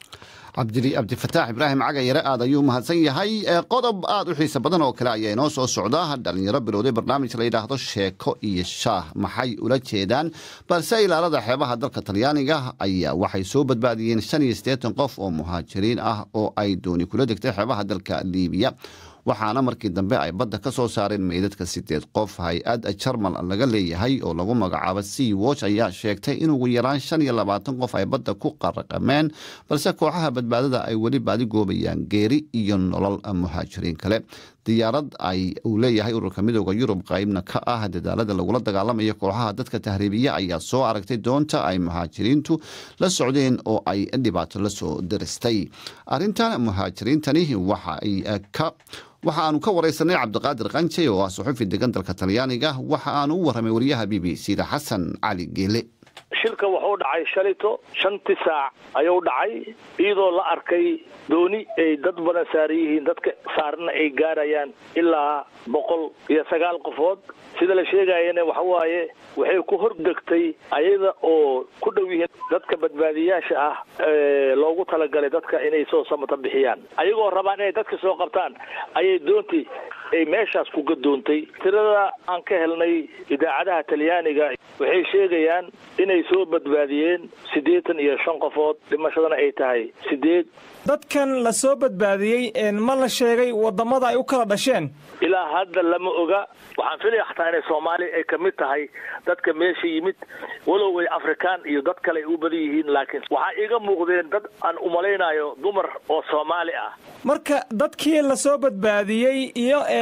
cabdifataax ibraahim cagayare aad ayuu mahadsan yahay qodob aad u xiisa badan oo kale ayaa inoo soo socda dhalinyaro bilowday barnaamij la yidhaahdo sheeko iyo shaah maxay ula jeedaan balse ilaalada xeebaha dalka talyaaniga ayaa waxay soo badbaadiyeen shan iyo siddeetan qof oo muhaajiriin ah oo ay dooni kula degtay xeebaha dalka liibiya waxaana markii dambe ay badda ka soo saareen meydadka sideed qof hay-ad jarmal laga leeyahay oo lagu magacaabo sea watch ayaa sheegtay in ugu yaraan shan iyo labaatan qof ay badda ku qaraqameen balse kooxaha badbaadada ay weli baadigoobayaan geeri iyo nolol muhaajiriin kale diyaarad ay uu leeyahay ururka midooda yurub qaybna ka ah dadaalada lagula dagaalamayo kooxaha dadka tahriibiya ayaa soo aragtay doonta ay muhaajiriintu la socdeen oo ay dhibaato la soo daristay arintan muhaajiriintani waxa ay ka waxa aanu ka waraysanay cabdiqaadir qanje oo ah suxufi degan dalka talyaaniga waxa aanu u warramay wariyaha b b c da xasan cali geele shilka wuxuu dhacay shalito shantii saac ayuu dhacay iyadoo la arkay dooni ay dad badan saaran yihiin dadka saarana ay gaarayaan ilaa boqol iyo sagaal qofood sida la sheegayana waxa waaye waxay ku hordegtay ayada oo ku dhow yihiin dadka badbaadiyaasha ah loogu talagalay dadka inay soo samata bixiyaan ayagoo rabaan inay dadka soo qabtaan ayay doontii ay meeshaas ku gadoontay tirada aan ka helnay idaacadaha talyaaniga waxay sheegayaan inay soo badbaadiyeen siddeetan iyo shan qofood dhimashadana ay tahay sideed dadkan la soo badbaadiyey ma la sheegay wadamada ay u kala dhasheen ilaa hadda lama oga waxaan filaya xataa inay soomaaliya ay ka mid tahay dadka meesha yimid walow ay afrikaan iyo dad kale ay u badan yihiin laakiin waxaa iiga muuqdeen dad aan umalaynayo dumar oo soomaali ah marka dadkii la soo badbaadiyey iyo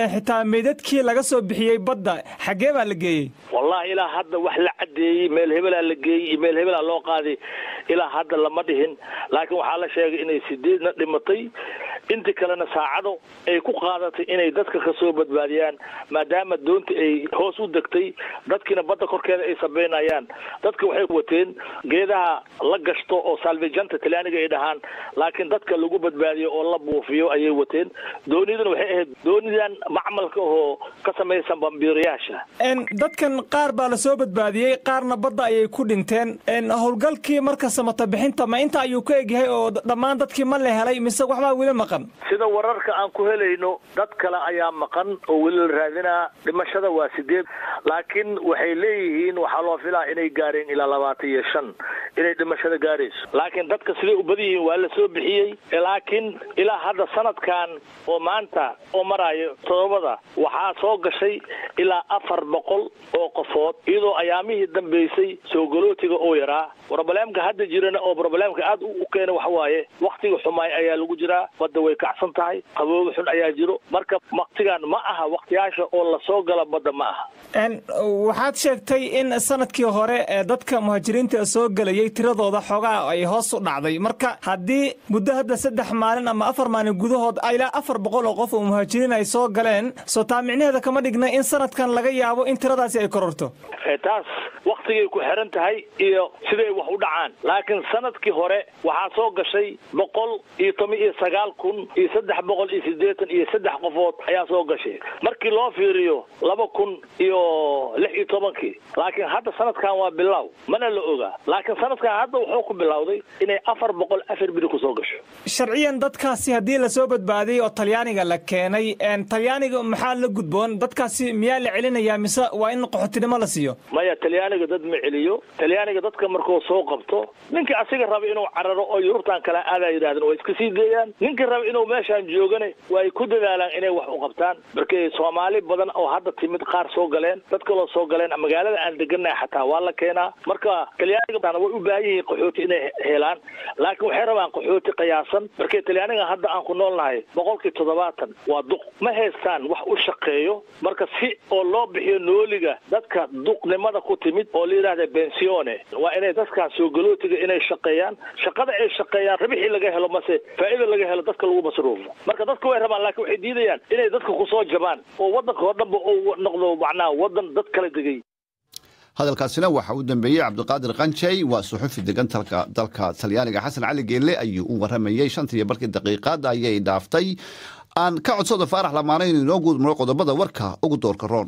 xitaa meydadkii laga soo bixiyey badda xaggee baa la geeyey wallahi ilaa hadda wax la caddeeyey meel hebelaa la geeyey iyo meel hebelaa loo qaaday ilaa hadda lama dhihin laakiin waxaa la sheegay inay sideedna dhimatay intii kalena saacado ay ku qaadatay inay dadka ka soo badbaadiyaan maadaama doonta ay hoos u degtay dadkiina badda korkeeda ay sabeynayaan dadka waxay wateen geedaha la gashto oo salvejanta talyaaniga ay dhahaan laakiin dadka lagu badbaadiyo oo la buufiyo ayay wateen dooniduna waxay ahayd doonidan macmalka oo ka samaysan bambiirayaasha dadkan qaar baa la soo badbaadiyey qaarna badda ayay ku dhinteen howlgalkii marka samata bixinta ma inta ayuu ka egyahay oo dhammaan dadkii ma la helay mise waxbaa weli maqan sida wararka aan ku helayno dad kale ayaa maqan oo weli la raadinaa dhimashada waa sideed laakiin waxay leeyihiin waxaa loo filaa inay gaareen ilaa labaatan iyo shan inay dhimashada gaarayso laakiin dadka siday u badan yihiin waa la soo bixiyey laakiin ilaa hadda sanadkan oo maanta oo maraayo todobada waxaa soo gashay ilaa afar boqol oo qofood iyadoo ayaamihii dambeysay soo galootiga oo yaraa brobleemka hadda jirana oo brobleemka aad u keena waxa waaye waktiga xumaay ayaa lagu jiraa badda way kacsan tahay qabooga xun ayaa jiro marka waktigan ma aha waktiyaasha oo lasoo gala badda ma aha waxaad sheegtay in sanadkii hore ee dadka muhaajiriinta soo gelayay tiradooda xoogaa ay hoos u dhacday marka haddii muddo hadda saddex maalin ama afar maalin gudahood ilaa afar boqol oo qof oo muhaajiriin ay soo galeen soo taa micnaheeda kama dhigna in sanadkan laga yaabo in tiradaasi ay kororto taas waktigay ku xiran tahay iyo siday wax u dhacaan laakiin sanadkii hore waxaa soo gashay boqol iyo toban iyo sagaal kun iyo saddex boqol iyo siddeetan iyo saddex qofood ayaa soo gashay markii loo fiiriyo laba kun iyo lix iyo tobankii laakiin hadda sanadkan waa bilow mana la ogaa laakiin sanadkan hadda wuxuu ku bilowday inay afar boqol afar biri kusoo gasho sharciyan dadkaasi haddii lasoo badbaadiyey oo talyaaniga la keenay talyaaniga maxaa la gudboon dadkaasi miyaa la celinayaa mise waa in qaxootinimo la siiyo maya talyaaniga dad ma celiyo talyaaniga dadka markuu soo qabto ninkii asiga raba inuu cararo oo yurubtan kale aadaa yidhahdeen waa iska sii deeyaan ninkii raba inuu meeshaan joogane waa ay ku dadaalaan inay wax u qabtaan markay soomaali badan oo hadda timid qaar soo galeen dad kaloo soo galeen magaalada aan degannahay xataa waa la keenaa marka talyaaniga way u baahan yihiin qaxooti inay helaan laakiin waxay rabaan qaxooti qiyaasan markay talyaaniga hadda aan ku noolnahay boqolkii toddobaatan waa duq ma haystaan wax u shaqeeyo marka si oo loo bixiyo nooliga dadka duqnimada ku timid oo la yidhahda bensione waa inay dadkaas soo galootiga inay shaqeeyaan shaqada ay shaqeeyaan rabixii laga helo mase faa'iida laga helo dadka lagu masruufo marka dadka way rabaan laakiin waxay diidayaan inay dadka kusoo jabaan oo waddanka oo dhanba uu noqdo macnaha waddan dad kala degay hadalkaasina waxa uu dambeeyey cabdiqaadir qanjey waa suxufi degan dalka talyaaniga xasan cali geelle ayuu u waramayey shantiiyo barkii daqiiqaad ayay dhaaftay aan ka codsado faarax lamaana inuu inoo guudmaro qodobada warka ugu doorka roon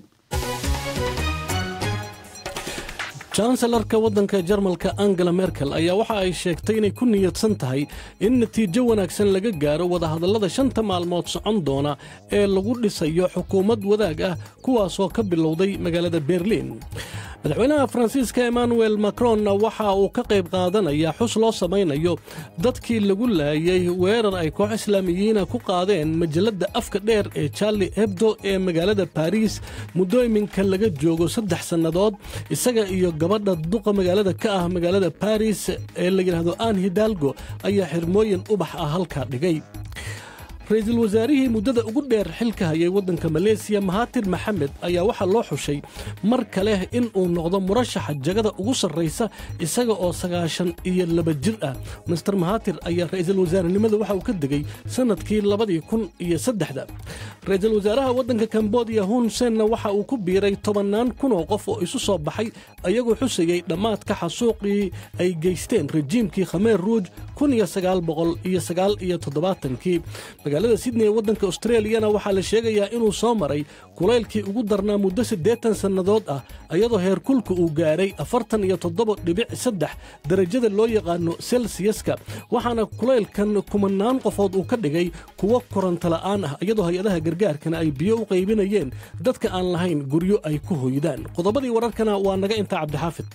janselarka waddanka jarmalka angela merkel ayaa waxa ay sheegtay inay ku niyadsan tahay in natiijo wanaagsan laga gaaro wadahadallada shanta maalmood socon doona ee lagu dhisayo xukuumad wadaag ah kuwaasoo ka bilowday magaalada berliin madaxweynaha faransiiska emmanuel macronna waxa uu ka qayb qaadanayaa xus loo samaynayo dadkii lagu laayay weerar ay koox islaamiyiina ku qaadeen majalladda afka dheer ee charli hebdo ee magaalada baariis muddo iminka laga joogo saddex sannadood isaga iyo gabadha duqa magaalada ka ah magaalada baris ee la yidhaahdo aan hidalgo ayaa xirmooyin ubax ah halkaa dhigay ra-iisul wasaarihii muddada ugu dheer xilka hayay waddanka maleesiya mahatir maxamed ayaa waxaa loo xushay mar kale in uu noqdo murashaxa jagada ugu sarraysa isaga oo sagaashan iyo laba jir ah master mahatir ayaa ra'iisul wasaarenimada waxa uu ka degay sannadkii labadii kun iyo saddexda ra-iisul wasaaraha waddanka kambodiya hun senna waxa uu ku biiray tobannaan kun oo qof oo isu soo baxay ayagoo xusayey dhammaadka xasuuqii ay geysteen rejiimkii khameer ruuj kun iyo sagaal boqol iyo sagaal iyo toddobaatankii magaalada sydney ee waddanka australiyana waxaa la sheegayaa inuu soo maray kulaylkii ugu darnaa muddo siddeetan sannadood ah iyadoo heerkulka uu gaaray afartan iyo toddoba dhibic saddex darajada loo yaqaano selsiyaska waxaana kulaylkan kumanaan qofood uu ka dhigay kuwo koronto la'aan ah iyadoo hay-adaha gargaarkana ay biyo u qaybinayeen dadka aan lahayn guryo ay ku hoydaan qodobadii wararkana waa naga intaa cabdixaafid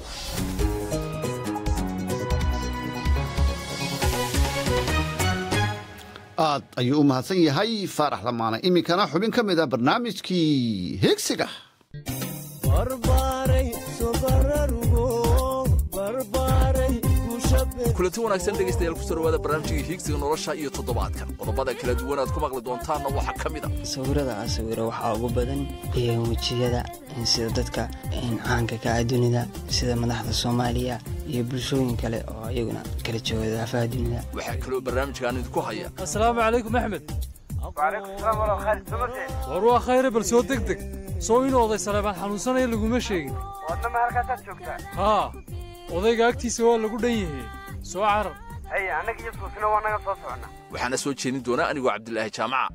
aad ayuu u mahadsan yahay faarax lamaane iminkana xubin ka mid a barnaamijkii heegsiga barbaaray sobarargo barbaaray kushabe kulanti wanaagsan dhegaystayaal kusoo dhawaada barnaamijkii hiigsiga nolosha iyo toddobaadkan qodobada kala duwan aad ku maqli doontaanna waxaa ka mid a sawirada aan sawiro waxaa ugu badan wejiyada sida dadka caanka ka ah dunida sida madaxda soomaaliya iyo bulshooyin kale oo iyaguna kala jooga daafaha dunida waxaa kaloo barnaamijkaan idinku haya asalaamu calaykum axmed war waa khayre bal soo deg deg soo in oday saleebaan xanuunsanaya laguma sheegin wadnama halkaasaad joogtaa haa odayga agtiisa waa lagu dhan yahay soo carar haye annaga iyo suusina waa naga soo socona waxaana soo jeedin doonaa anigoo cabdilaahi jaamaca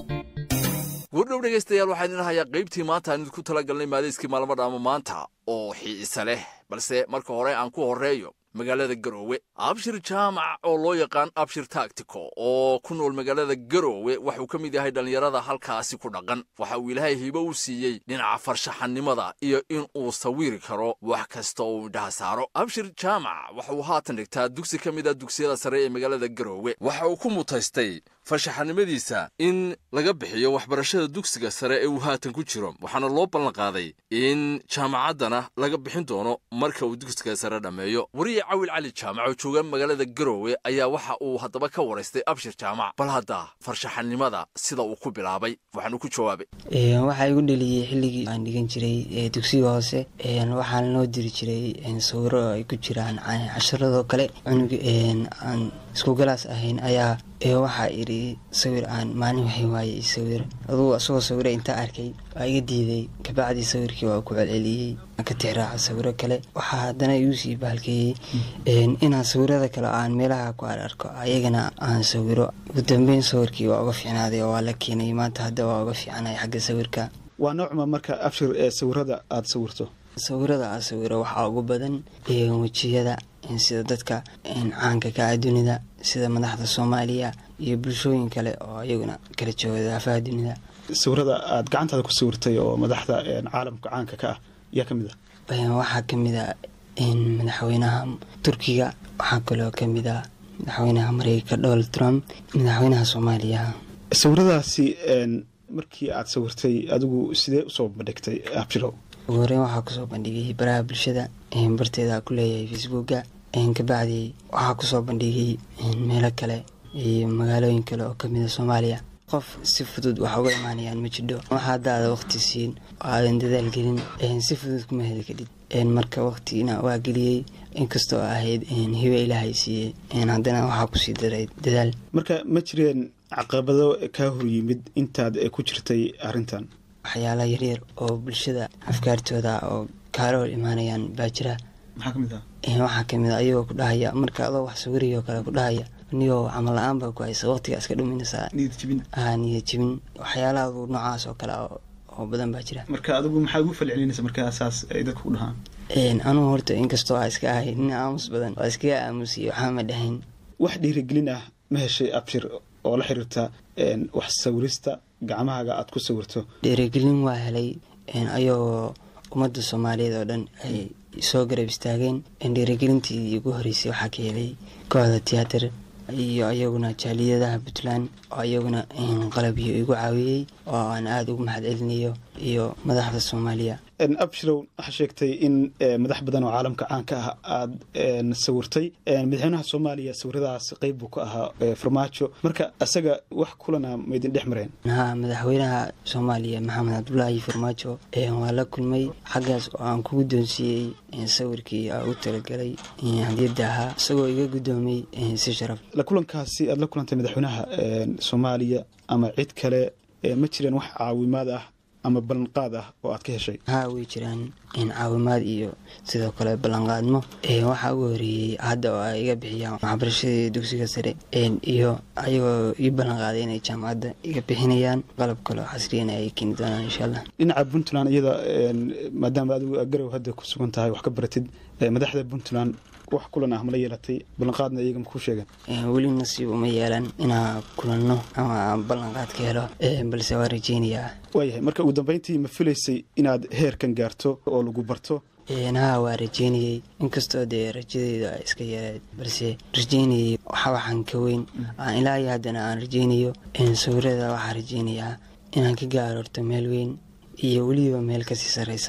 wardhow dhegaystayaal waxaan idin hayaa qaybtii maanta aan idinku tala galnay maadayskii maalmo dhaamo maanta oo xiisa leh balse marka hore aan ku horreeyo magaalada garoowe abshir jaamac oo loo yaqaan abshir taktiko oo ku nool magaalada garoowe waxuu ka mid yahay dhallinyarada halkaasi ku dhaqan waxa uu ilaahay hibo u siiyey dhinaca farshaxannimada iyo in uu sawiri karo wax kasta oo uu indhaha saaro abshir jaamac waxa uu haatan dhigtaa dugsi ka mid a dugsiyada sare ee magaalada garoowe waxa uu ku mutaystay farshaxannimadiisa in laga bixiyo waxbarashada dugsiga sare ee uu haatan ku jiro waxaana loo ballanqaaday in jaamacaddana laga bixin doono marka uu dugsiga sare dhammeeyo wariye cawil cali jaamac oo jooga magaalada garoowe ayaa waxa uu haddaba ka waraystay abshir jaamac bal hadda farshaxannimada sida uu ku bilaabay waxaanu ku jawaabay waxaa igu dheliyey xilligii aan dhigan jiray dugsiga hoose waxaana noo diri jiray sawiro ay ku jiraan casharadoo kale cunug aan iskugalaas ahayn ayaa waxaa idhi sawir aan maalin waxay waaye sawir adugu isagoo sawiro intaa arkay waa iga diiday kabacdii sawirkii waa ku celceliyey ka tixraaca sawiro kale waxaa haddana igu sii baalkeeyey inaan sawirada kale aan meelaha ku ararko ayagana aan sawiro ugu dambeyn sawirkii waa uga fiicnaaday oo waa la keenay maanta hadda waa uga fiicnay xagga sawirka waa noocma marka abshir ee sawirada aada sawirto sawirada aan sawiro waxaa ugu badan wejiyada sida dadka caanka ka ah dunida sida madaxda soomaaliya iyo bulshooyin kale oo iyaguna kala jooga daafaha dunida sawirada aada gacantaada ku sawirtay oo madaxda caalamka caanka ka ah yaa ka mid ah waxaa ka mid a madaxweynaha turkiga waxaa kaloo ka mid ah madaxweynaha mareykanka donald trump madaxweynaha soomaaliya sawiradaasi markii aada sawirtay adigu sidee usoo bandhigtay abshirow ugu horeyn waxaa kusoo bandhigay baraha bulshada barteeda ku leeyahay facebooka kabacdi waxaa kusoo bandhigay meelo kale iyo magaalooyin kale oo kamida soomaaliya qof si fudud wax uga imaanayaan ma jidho wax haddaada waqti siin oo aadan dadaal gelin si fudud kuma heli kadhid marka waqtigina waa geliyey inkastoo ahayd hibe ilaahay siiyey haddana waxaa kusii daray dadaal marka ma jireen caqabado kaa horyimid intaad ku jirtay arrintan waxyaala yaryar oo bulshada afkaartooda oo kaala hor imaanayaan baa jira maxaa kamid ah waxaa kamid a ayagoo ku dhahaya marka adoo wax sawiriyoo kale ku dhahaya niyoo camal la-aan baa ku haysa waqtigaa iska dhuminaysaa niyad jibin waxyaalaha noocaas oo kale oo badan baa jira marka adigu maxaad ugu falcelinaysa markaa saas ay dadku ku dhahaan anugu horta inkastoo aa iska ahay nin aamus badan waa iskaga aamusiyay waxaa ma dhahayn wax dhiirigelin ah ma heshay abshir oo la xiriirta wax sawirista gacmahaaga aada ku sawirto dhiirigelin waa helay ayagoo ummadda soomaaliyeed oo dhan ay soo garab istaageen dhiirigelintii ugu horeysay waxaa ka helay kooxda tiyaatar iyo ayaguna jaaliyadaha puntland oo ayaguna qalabyo igu caawiyey oo aan aada ugu mahad celinayo iyo madaxda soomaaliya abshirow waxaa sheegtay in madax badan oo caalamka caanka ah aada sawirtay madaxweynaha soomaaliya sawiradaas qeyb buu ka ahaa farmaajo marka isaga wax kulana maydin dhex mareen ha madaxweynaha soomaaliya maxamed cabdulaahi farmaajo waa la kulmay xaggaas oo aan ku guddoonsiiyey sawirkii aa u talagalay hadiyadda ahaa isagoo iga guddoomay si sharaf la kulankaasi aada la kulantay madaxweynaha soomaaliya ama cid kale ma jireen wax caawimaad ah ama ballanqaad ah oo aad ka heshay haa way jiraan caawimaad iyo sidoo kale ballanqaadmo waxaa ugu horeeyey hadda oo ay iga bixiyaan waxbarashadii dugsiga sare iyo ayagoo ii ballanqaaday inay jaamacadda iga bixinayaan qalab kale oo casriyana ay keeni doonaan insha allah dhinaca puntland iyada maadaama adigu garow hadda ku sugan tahay wax ka baratid madaxda puntland wax kulan ah mala yeelatay ballanqaadna iyaga makuu sheegan weli nasiib uma yeelan inaa kulanno ama aan ballanqaad ka helo balse waa rajeynayaa waayahay marka ugu dambeyntii ma filaysay inaad heerkan gaarto oo lagu barto haa waa rajeynayey inkastoo dee rajadeyda ay iska yareed balse rajeynayey waxa waxaan ka weyn ilaa iyo haddana aan rajeynayo sawirada waxaa rajeynayaa inaan ka gaaro horto meel weyn iyo weliba meel kasii sarreysa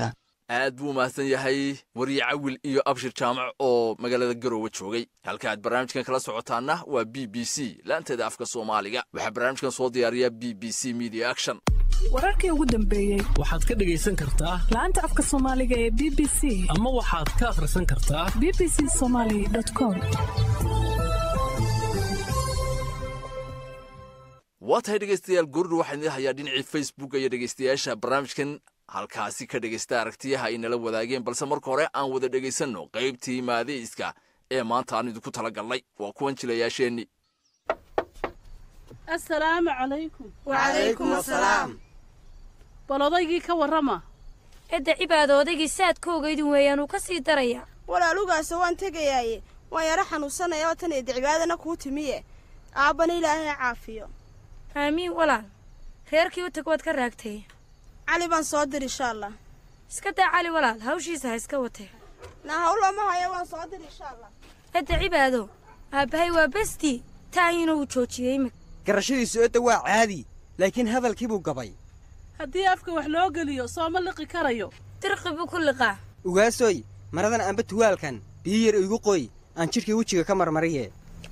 aad buu mahadsan yahay wariye cawil iyo abshir jaamac oo magaalada garowe joogay halka aad barnaamijkan kala socotaanna waa b b c laanteeda afka soomaaliga waxaa barnaamijkan soo diyaariya b b c media action wararkii ugu dambeeyey waxaad ka dhegaysan kartaa laanta afka soomaaliga ee b b c ama waxaad ka akhrisan kartaa b b c somaali com waa tahay dhegaystayaal goordhu waxaan idin hayaa dhinacii facebook iyo dhegaystayaasha barnaamijkan halkaasi ka dhegaysta aragtiyaha ay nala wadaageen balse marka hore aan wada dhegaysanno qaybtii maadayska ee maanta aan idinku tala galnay waa kuwan jilayaasheenni assalaamu calaykum Wacalaykum assalaam. bal odaygii ka warrama edda cibaado odaygii saadkooga idin weeyaan uu ka sii daraya walaalugaase waan tegayaaye waan yaro xanuunsanaya oo tan eedda cibaadana kuu timiye aabbana ilaahay ha caafiyo aamiin walaal reerkii u tag waad ka raagtay cali baan soo dir insha allah iska daa cali walaal hawshiisa ha iska watee na hawlama haya waan soo dir insha allah edda cibaado aabbahay waa bestii taahiina uu joojiyey imika garashadiisu edda waa caadi laakiin hadalkii buu gabay haddii afka wax loo geliyo sooma liqi karayo dirqi buu ku liqaa ugaasoy maradan amba tuwaalkan biyo yar igu qoy aan jidhkii wejiga ka marmariye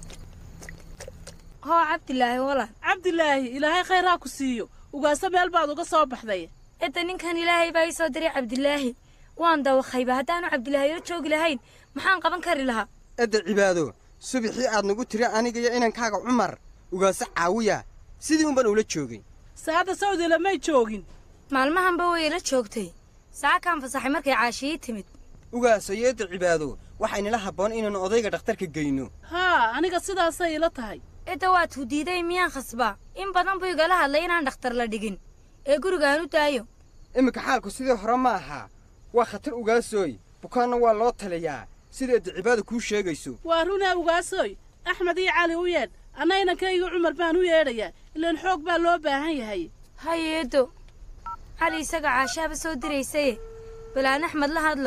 hoo cabdilaahi walaal cabdilaahi ilaahay khayr ha ku siiyo ugaasa meel baad uga soo baxday edda ninkan ilaahay baa ii soo diray cabdilaahi waan dawaqayba haddaanu cabdilaahi la joogi lahayn maxaan qaban kari lahaa edda cibaado subaxii aad nagu tiri aniga iyo inankaaga cumar ugaasa caawiya sidii unban ula joogay saada sawdila may joogin maalmahanba way ila joogtay saakaan fasaxay markay caashiyii timid ugaasayo edda cibaado waxaynala habboon inaannu odayga dhakhtarka geyno haa aniga sidaasay ila tahay edda waad hu diiday miyaan khasbaa in badan buu igala hadlay inaan dhakhtar la dhigin ee gurigaan u daayo iminka xaalku sidii hore ma aha waa khatar ugaasooy bukaanna waa loo taliyaa sida edda cibaado kuu sheegayso waa runaa ugaasoy axmed iyo cali u yeedh anna inankayga cumar baan u yeedhayaa ilaan xoog baa loo baahan yahay hay eeddo cali isaga caashaaba soo diraysaye balaan axmed la hadlo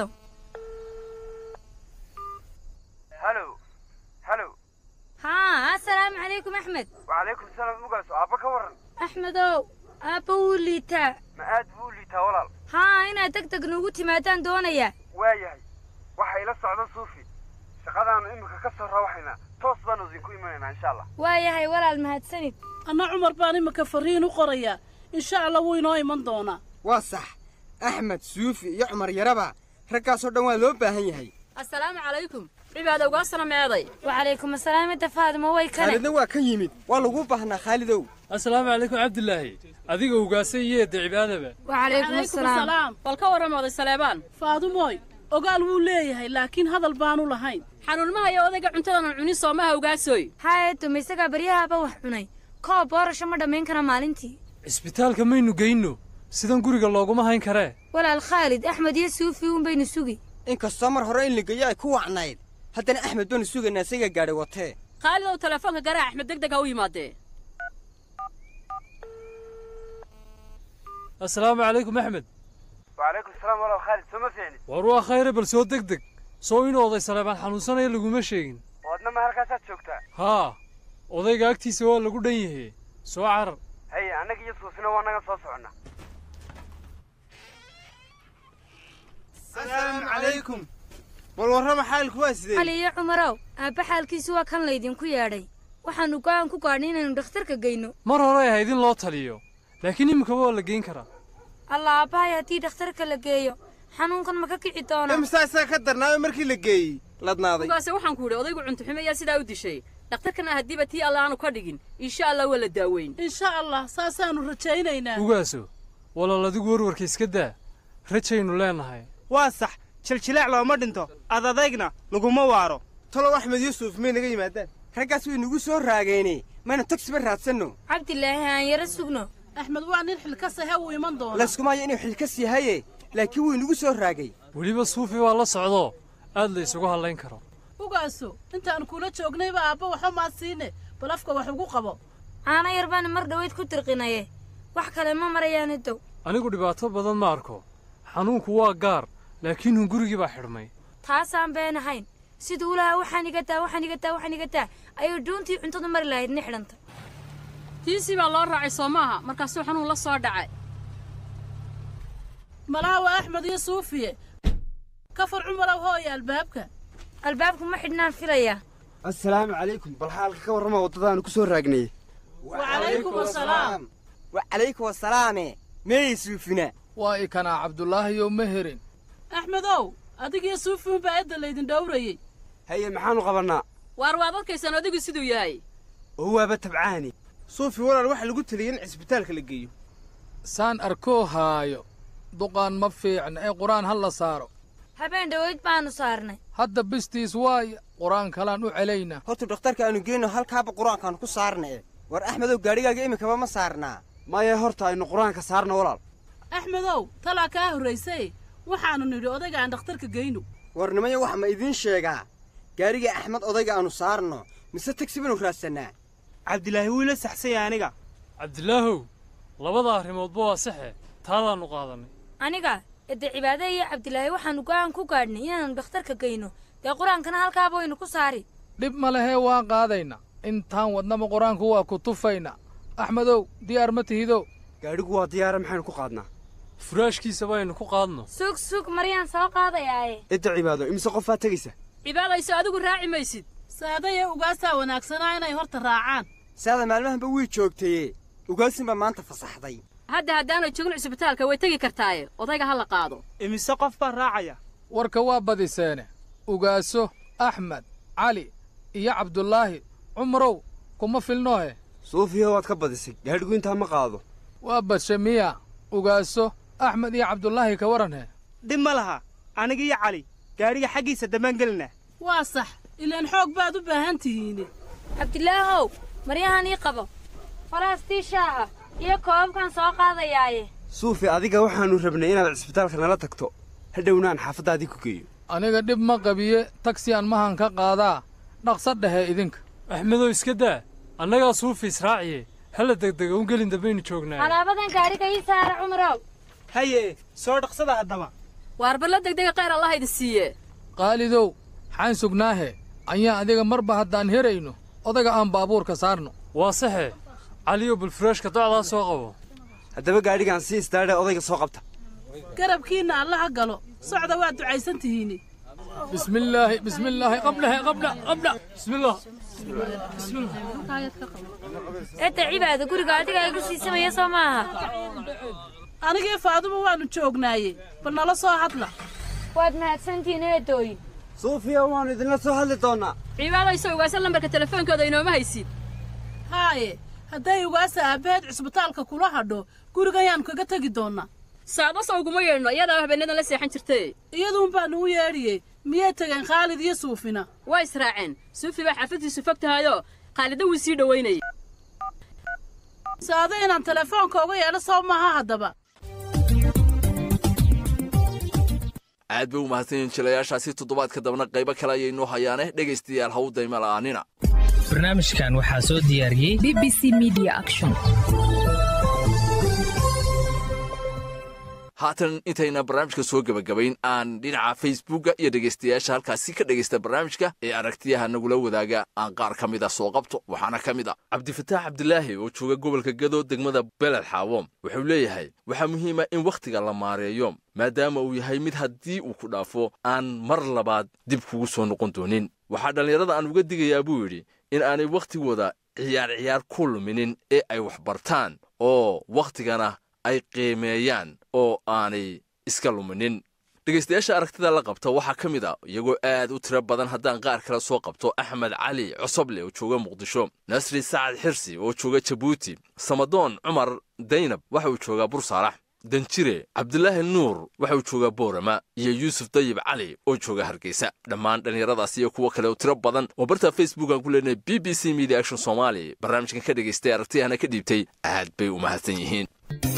halo halo haa assalaamu calaykum axmed wacalaykum salaam ugaas aabba ka warran axmedow aabba wuu liitaa ma aad buu u liitaa walaal haa inaad deg deg nuugu timaadaan doonayaa waayahay waxa ila socda suufi shaqadaannu iminka ka soo rawaxaynaa toos baanu idinku imanaynaa insha allah waayahay walaal mahadsanid anna cumar baan iminka farriin u qorayaa insha allah wuu inoo iman doonaa waa sax axmed suufi iyo cumar yaraba raggaasoo dhan waa loo baahan yahay assalaamu calaykum cibaada ugaasana meeday wacalaykum assalaam edda faadimo way kane khaalidna waa ka yimid waa lagu baahnaa khaalidow assalaamu calaykum cabdilaahi adiga ugaasa iyo edda cibaadaba wacalaykum assalaam bal ka warram oday saleebaan faadumooy ogaal wuu leeyahay laakiin hadal baanu lahayn xanuunmaha iyo odayga cuntadanan cunin soomaha ugaasoy haa eeddo ma isagaa baryahaaba wax cunay koob boorasho ma dhammayn kara maalintii cisbitaalka maynu geyno sidan guriga looguma hayn karee walaal khaalid axmed iyo suufi uun baynu sugi inkastoo mar hore in la geeyo ay ku wacnayd haddana axmed baanu sugaynaa isaga gaadhay watee khaalid ow telefoonka garaa axmed deg deg ha u yimaadee assalaamu calaykum axmed wacalaykum salaam walaal khaalid soo ma fiicnid war waa khayre bal soo deg deg soo inuu oday saleebaan xanuunsanaya laguma sheegin oodna ma halkaasaad joogtaa haa odayga agtiisa waa lagu dhan yahe soo carar haye annaga iyo suufina waa naga soo soconnaa asalaamu calaykum bal warrama xaalku waa sidee cali iyo cumarow aabba xaalkiisu waa kan laydinku yeedhay waxaannu go'aan ku gaadhnay inaynu dhakhtarka geyno mar hore ahayd in loo taliyo laakiin iminkaba waa la geyn karaa alla aabbahay haddii dhakhtarka la geeyo xanuunkan ma ka kici doona imsaa isaga ka darnaayo markii la geeyey ladnaaday ugaase waxaan ku idhi odaygu cuntuxume ayaa sidaa u dishay dhakhtarkana haddiiba tii alla aanu ka dhigin insha allah waa la daaweyn insha allah saasaannu rajaynaynaa ugaaso walaal adigu warwarka iska daa rajaynu leenahay waa sax jiljilaac looma dhinto adadaygna laguma waaro talow axmed yuusuf may naga yimaadaan raggaas way nagu soo raageyne maynu tagsiba raadsanno cabdilaahi aan yaro sugno axmed waa nin xilkasahe wuu iman doonaa layskumaayo inuu xilkas yahaye laakiin wuu inagu soo raagay weliba suufi waa la socdoo aad la isugu hadlayn karo ugaaso intaan kula joognayba aabba waxba maad siine bal afka wax ugu qabo caano yar baana mar dhowayd ku dirqinaye wax kale ma marayaan idow anigu dhibaato badan ma arko xanuunku waa gaar laakiin hun gurigii baa xidhmay taasaan been ahayn siduu lahaa waxaan iga taa waxaan iga taa waxaan iga taa ayuu dhuuntii cuntada mari lahayd ni xidhanta tiisii baa loo raacay soo maaha markaasuu xanuun la soo dhacay malaha waa axmed iyo suufiye kafar cumarow hooya albaabka albaabku ma xidhnaan filaya assalaamu calaykum bal xaalka ka warrama waddadaanu ku soo raagnay wacalaykum asalaam wacalaykum asalaame meeyay suufina waa ikanaa cabdulaahiyow ma herin axmedow adigiyo suufi unbaa edda laydin dhowrayey haye maxaanu qabannaa waar waad arkaysaan adigu siduu yahay oo waaba tabcaani suufi walaal waxaa lagu teliyay in cisbitaalka la geeyo saan arkoo haayo duqaan ma fiicna ee qur-aan ha la saaro habeen dhoweyd baanu saarnay hadda bistiis waaya qur-aan kalaan u celaynaa horta dhakhtarka aanu geyno halkaaba qur-aankaanu ku saarna e war axmedow gaadhigaaga iminkaba ma saarnaa maya horta aynu qur-aanka saarna walaal axmedow talaa kaa horraysay waxaannu nidhi odayga aan dhakhtarka geyno war nimaya wax ma idiin sheegaa gaadhiga axmed odayga aanu saarno mise tagsi baanu raadsannaa cabdilaahi wuu ila saxsanya aniga cabdilaahow labada arrimoodba waa saxe taadaannu qaadannay aniga edde cibaade iyo cabdilaahi waxaannu go'aan ku gaadhnay inaannu dhakhtarka geyno dee qur-aankana halkaaba waynu ku saari dhib ma lehee waan qaadaynaa intaan wadnaba qur-aanku waa ku tufaynaa axmedow diyaar ma tihidow gaadhigu waa diyaara maxaynu ku qaadnaa furaashkiisa baynu ku qaadno sug sug maryaan soo qaadayaaye cidda cibaado imise qofaa tegaysa cibaadayso adigu raaci maysid saadaya ugaasaa wanaagsanaa inay horta raacaan saada maalmahanba way joogtaye ugaasinbaa maanta fasaxday hadda haddaanay joogin cisbitaalka way tegi kartaaye odayga ha la qaado imise qof baa raacaya warka waa badiseene ugaaso axmed cali iyo cabdulaahi cumarow kuma filnoohe suufiya waad ka badisay gaadhigu intaa ma qaado waa badshe miya ugaaso axmed iyo cabdulaahi ka waranhe dhib ma laha aniga iyo cali gaadhiga xaggiisa dambaan gelinaa waa sax ilaan xoog baad u baahan tihiine cabdilaahow maryahan ii qabo faraastii shaaha iyo koobabkan soo qaadayaaye suufi adiga waxaannu rabnay inaad cisbitaalka nala tagto hadhownaan xaafaddaadii ku geeyo aniga dhib ma qabiye tagsi aan mahan ka qaadaa dhaqsa dhehe idinka axmedow iska daa annagaa suufi israaciye hala degdega un gelin dambaynu joognaa alaabadan gaadhiga ii saara cumarow haye soo dhaqsada haddaba waar balla degdega khayr allah idin siiye qaalidow xaan sugnaahe ayaa adiga marba haddaan herayno odaga aan baabuurka saarno waa saxe caliyo bulfuraashka docdaa soo qabo haddaba gaadhigaan si istaadhe odayga soo qabta garabkiinna allaha galo socda waa ducaysan tihiine bismillaahi bismillaahi qablahe qabla qabla bismillah edda cibaada guriga adiga igu siisamaya soo maaha anigii faaduba waannu joognaaye bal nala soo hadla waad mahadsantihiin eedooyin suufiya waannu idinla soo hadli doonnaa cibaadayso ugaasa lambarka telefoonkooda inooma haysid haaye hadday ugaasa aabbaheed cisbitaalka kula hadho gurigan yaannu kaga tegi doonnaa saadaso uguma yeedhno iyadaa habeenadan la seexan jirtay iyaduun baannu u yeedhiyey miyay tegeen khaalid iyo suufina waa israaceen suufi baa xaafaddiisu fog tahayoo khaalida wuu sii dhowaynayay saado inaan telefoonka uga yeedho soo maaha haddaba aad bay u mahadsan yihiin jilayaashaasi toddobaadka dabna qaybo kale ayay noo hayaane dhegaystayaal ha u dayma la'aanina barnaamijkan waxaa soo diyaariyey b b c media action haatan intayna barnaamijka soo gebagabayn aan dhinaca facebooka iyo dhegaystayaasha halkaasi ka dhegaysta barnaamijka ee aragtiyaha nagula wadaaga aan qaar ka mid a soo qabto waxaana ka mid a cabdifataax cabdilaahi oo jooga gobolka gado degmada beled xaawom wuxuu leeyahay waxaa muhiima in wakhtiga la maareeyo maadaama uu yahay mid haddii uu ku dhaafo aan mar labaad dib kugu soo noqon doonin waxaa dhallinyarada aan uga digayaa buu yidhi in aanay wakhtigooda ciyaar ciyaar ku luminin ee ay wax bartaan oo wakhtigana ay qiimeeyaan oo aanay iska luminin dhegaystayaasha aragtida la qabta waxaa ka mid a iyagoo aad u tiro badan haddaan qaar kale soo qabto axmed cali cosoble oo jooga muqdisho nasri sacad xirsi oo jooga jabuuti samadoon cumar daynab waxa uu joogaa bursaalax danjire cabdilaahi nuur waxa uu joogaa boorama iyo yuusuf dayib cali oo jooga hargeysa dhammaan dhallinyaradaas iyo kuwo kale oo tiro badan oo barta facebook aan ku leenahay b b c media action somaali barnaamijkan ka dhagaystay aragtiyahana ka dhiibtay aad bay u mahadsan yihiin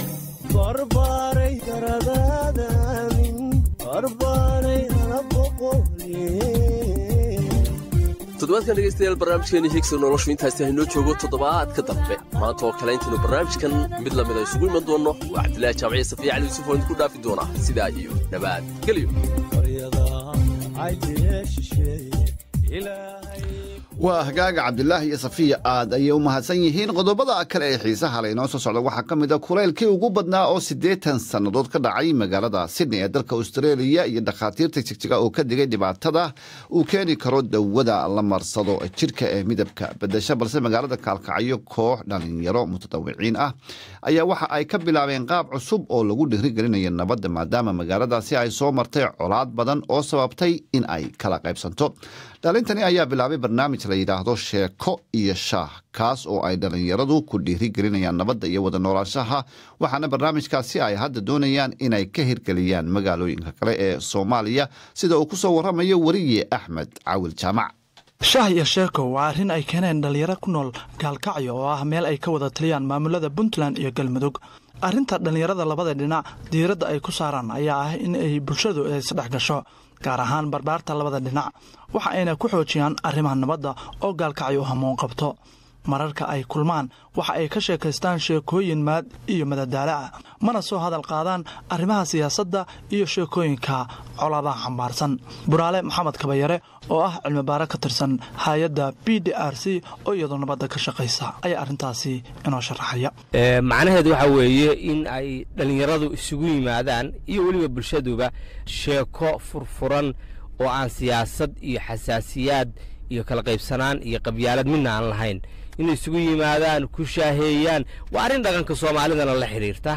toddobaadkan dhegaystayaal barnaamijkeeni higsa noloshu intaasi haynoo joogo toddobaadka dambe maanta oo kale intaynu barnaamijkan mid lamida isugu iman doonno waa cabdilaahi jaamaciya safiya cali yuusuf oo idinku dhaafi doona sidaa iyo dhabaad gelyo waa hagaaga cabdilaahi iyo safiya aad ayay u mahadsan yihiin qodobada kale ee xiisaha le inoo soo socda waxaa ka mid a kulaylkii ugu badnaa oo siddeetan sannadood ka dhacay magaalada sydney ee dalka australia iyo dhakhaatiirta jigjiga oo ka digay dhibaatada uu keeni karo dawada la marsado jidhka ee midabka bedesha balse magaalada kaalkacyo koox dhalinyaro mutadawiciin ah ayaa waxa ay ka bilaabeen qaab cusub oo lagu dhiirigelinayo nabadda maadaama magaaladaasi ay soo martay colaad badan oo sababtay in ay kala qaybsanto dhalintani ayaa bilaabay barnaamij la yidhaahdo sheeko iyo shaah kaas oo ay dhallinyaradu ku dhiirigelinayaan nabadda iyo wada noolaanshaha waxaana barnaamijkaasi ay hadda doonayaan inay ka hirgeliyaan magaalooyinka kale ee soomaaliya sida uu ku soo warramayo weriye axmed cawil jaamac shaah iyo sheeko waa arrin ay keeneen dhallinyaro ku nool gaalkacyo oo ah meel ay ka wada taliyaan maamulada puntland iyo galmudug arrinta dhallinyarada labada dhinac diiradda ay ku saaraan ayaa ah in ay bulshadu isdhex gasho gaar ahaan barbaarta labada dhinac waxa ayna ku xoojiyaan arrimaha nabadda oo gaalkacyo hamuun qabto mararka ay kulmaan waxa ay ka sheekaystaan sheekooyin maad iyo madadaalo ah mana soo hadal qaadaan arrimaha siyaasadda iyo sheekooyinka colaadaha xambaarsan buraale maxamed kabayare oo ah cilmibaare ka tirsan hay-adda b d r c oo iyadoo nabadda ka shaqaysa ayaa arrintaasi inoo sharaxaya macnaheedu waxaa weeye in ay dhallinyaradu isugu yimaadaan iyo weliba bulshaduba sheeko furfuran oo aan siyaasad iyo xasaasiyaad iyo kala qaybsanaan iyo qabyaalad midna aan lahayn inay isugu yimaadaan ku shaaheeyaan waa arrin dhaqanka soomaalidana la xidhiirta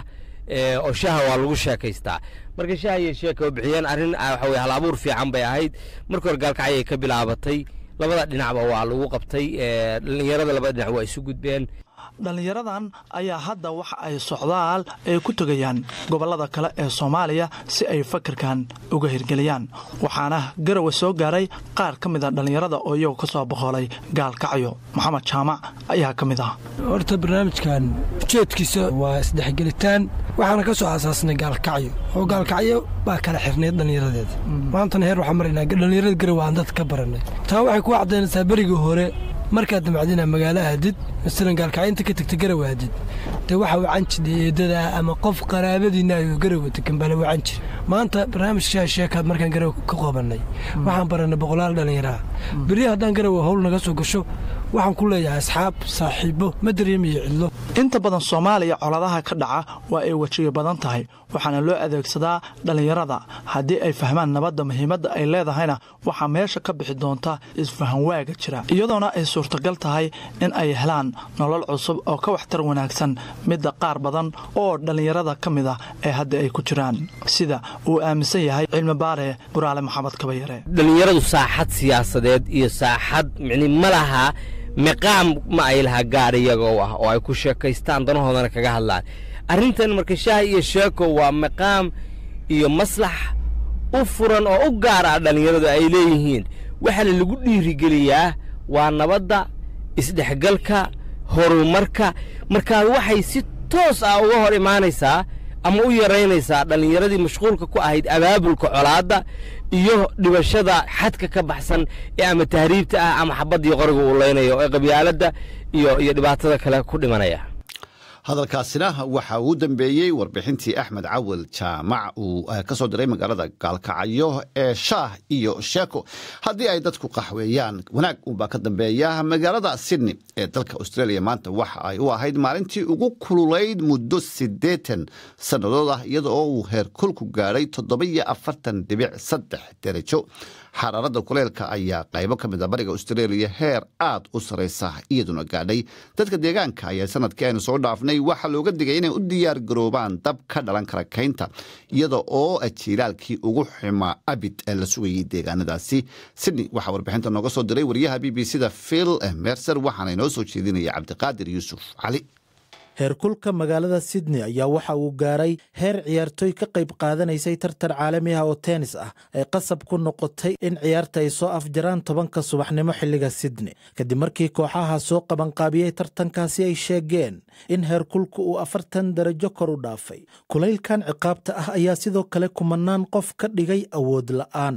oo shaaha waa lagu sheekaystaa marka shaaha iyo sheeka oo bixiyeen arrin waxa weye hal abuur fiican bay ahayd markii hore gaalkacyay ka bilaabatay labada dhinacba waa lagu qabtay dhallinyarada labada dhinac waa isu gudbeen dhallinyaradan ayaa hadda waxa ay socdaal ay ku tegayaan gobollada kale ee soomaaliya si ay fakarkan uga hirgeliyaan waxaana garawa soo gaaray qaar ka mid a dhallinyarada oo iyagu ka soo boqolay gaalkacyo maxamed jaamac ayaa ka mid ah horta barnaamijkan ujeedkiisa waa isdhexgelitaan waxaana ka soo aasaasnay gaalkacyo oo gaalkacyo baa kala xirnayd dhallinyaradeeda maantana heer waxaan maraynaa dhallinyarada garawa aan dad ka barannay taa waxay ku cadaynaysaa berigii hore markaad damacdina magaalo aadid masalan gaalkacyinta ka tegta garawa aadid dee waxa wacan jidhay eedadaa ama qof qaraabadiinna ayuu garawa degan baa la wacan jir maanta barnaamijka sheekaad markaan garawa ka qoobannay waxaan barannay boqolaal dhallinyaraha berri haddaan garawa howl naga soo gasho waxaan ku leeyahay asxaab saaxiibo ma dareemayo cidlo inta badan soomaaliya coladaha ka dhaca waa ay wejiga badan tahay waxaana loo adeegsadaa dhallinyarada haddii ay fahmaan nabadda muhiimadda ay leedahayna waxaa meesha ka bixi doonta isfahanwaaga jira iyadoona ay suurtagal tahay in ay helaan nolol cusub oo ka waxtar wanaagsan midda qaar badan oo dhallinyarada ka mid ah ee hadda ay ku jiraan sida uu aaminsan yahay cilmi baare buraale maxamed kabayare dhallinyaradu saaxad siyaasadeed iyo saaxad micni ma laha miqaam ma ay lahaa gaar iyagoo ah oo ay ku sheekaystaan danahoodana kaga hadlaan arrintan marka shaah iyo sheeko waa miqaam iyo maslax u furan oo u gaar ah dhallinyaradu ay leeyihiin waxaana lagu dhiirigeliyaa waa nabadda isdhexgalka horumarka markaa waxay si toos ah uga hor imaanaysaa ama u yaraynaysaa dhallinyaradii mashquulka ku ahayd abaabulka colaadda iyo dhibashada xadka ka baxsan ee ama tahriibta ah ama xabaddii qoriga uu leynayo ee qabyaaladda iyo iyo dhibaatada kale ku dhimanaya hadalkaasina waxa uu dambeeyey warbixintii axmed cawil jaamac uu ka soo diray magaalada gaalkacyo ee shaah iyo sheeko haddii ay dadku qaxweeyaan wanaag unbaa ka dambeeya magaalada sydney ee dalka australia maanta waxa ay u ahayd maalintii ugu kululayd muddo siddeetan sannadood ah iyada oo uu heerkulku gaadhay toddoba-iyo afartan dhibic saddex derajo xaraaradda kuleelka ayaa qaybo ka mid a bariga australia heer aad u saraysa iyaduna gaadhay dadka deegaanka ayaa sanadkii aynu soo dhaafnay waxaa looga digay inay u diyaar garoobaan dab ka dhalan kara kaynta iyada oo jiilaalkii ugu ximaa abid ee la sugayay deegaanadaasi sydney waxaa warbixinta nooga soo diray wariyaha b b c da phil mercer waxaana inoo soo jeedinaya cabdiqaadir yuusuf cali heerkulka magaalada sydney ayaa waxa uu gaaray heer ciyaartooy ka qayb qaadanaysay tartan caalami ah oo tennis ah ay qasab ku noqotay in ciyaarta ay soo afjaraan tobanka subaxnimo xilliga sydney kadib markii kooxaha soo qabanqaabiyey tartankaasi ay sheegeen in heerkulka uu afartan darajo kor u dhaafay kulaylkan ciqaabta ah ayaa sidoo kale kumanaan qof ka dhigay awood la'aan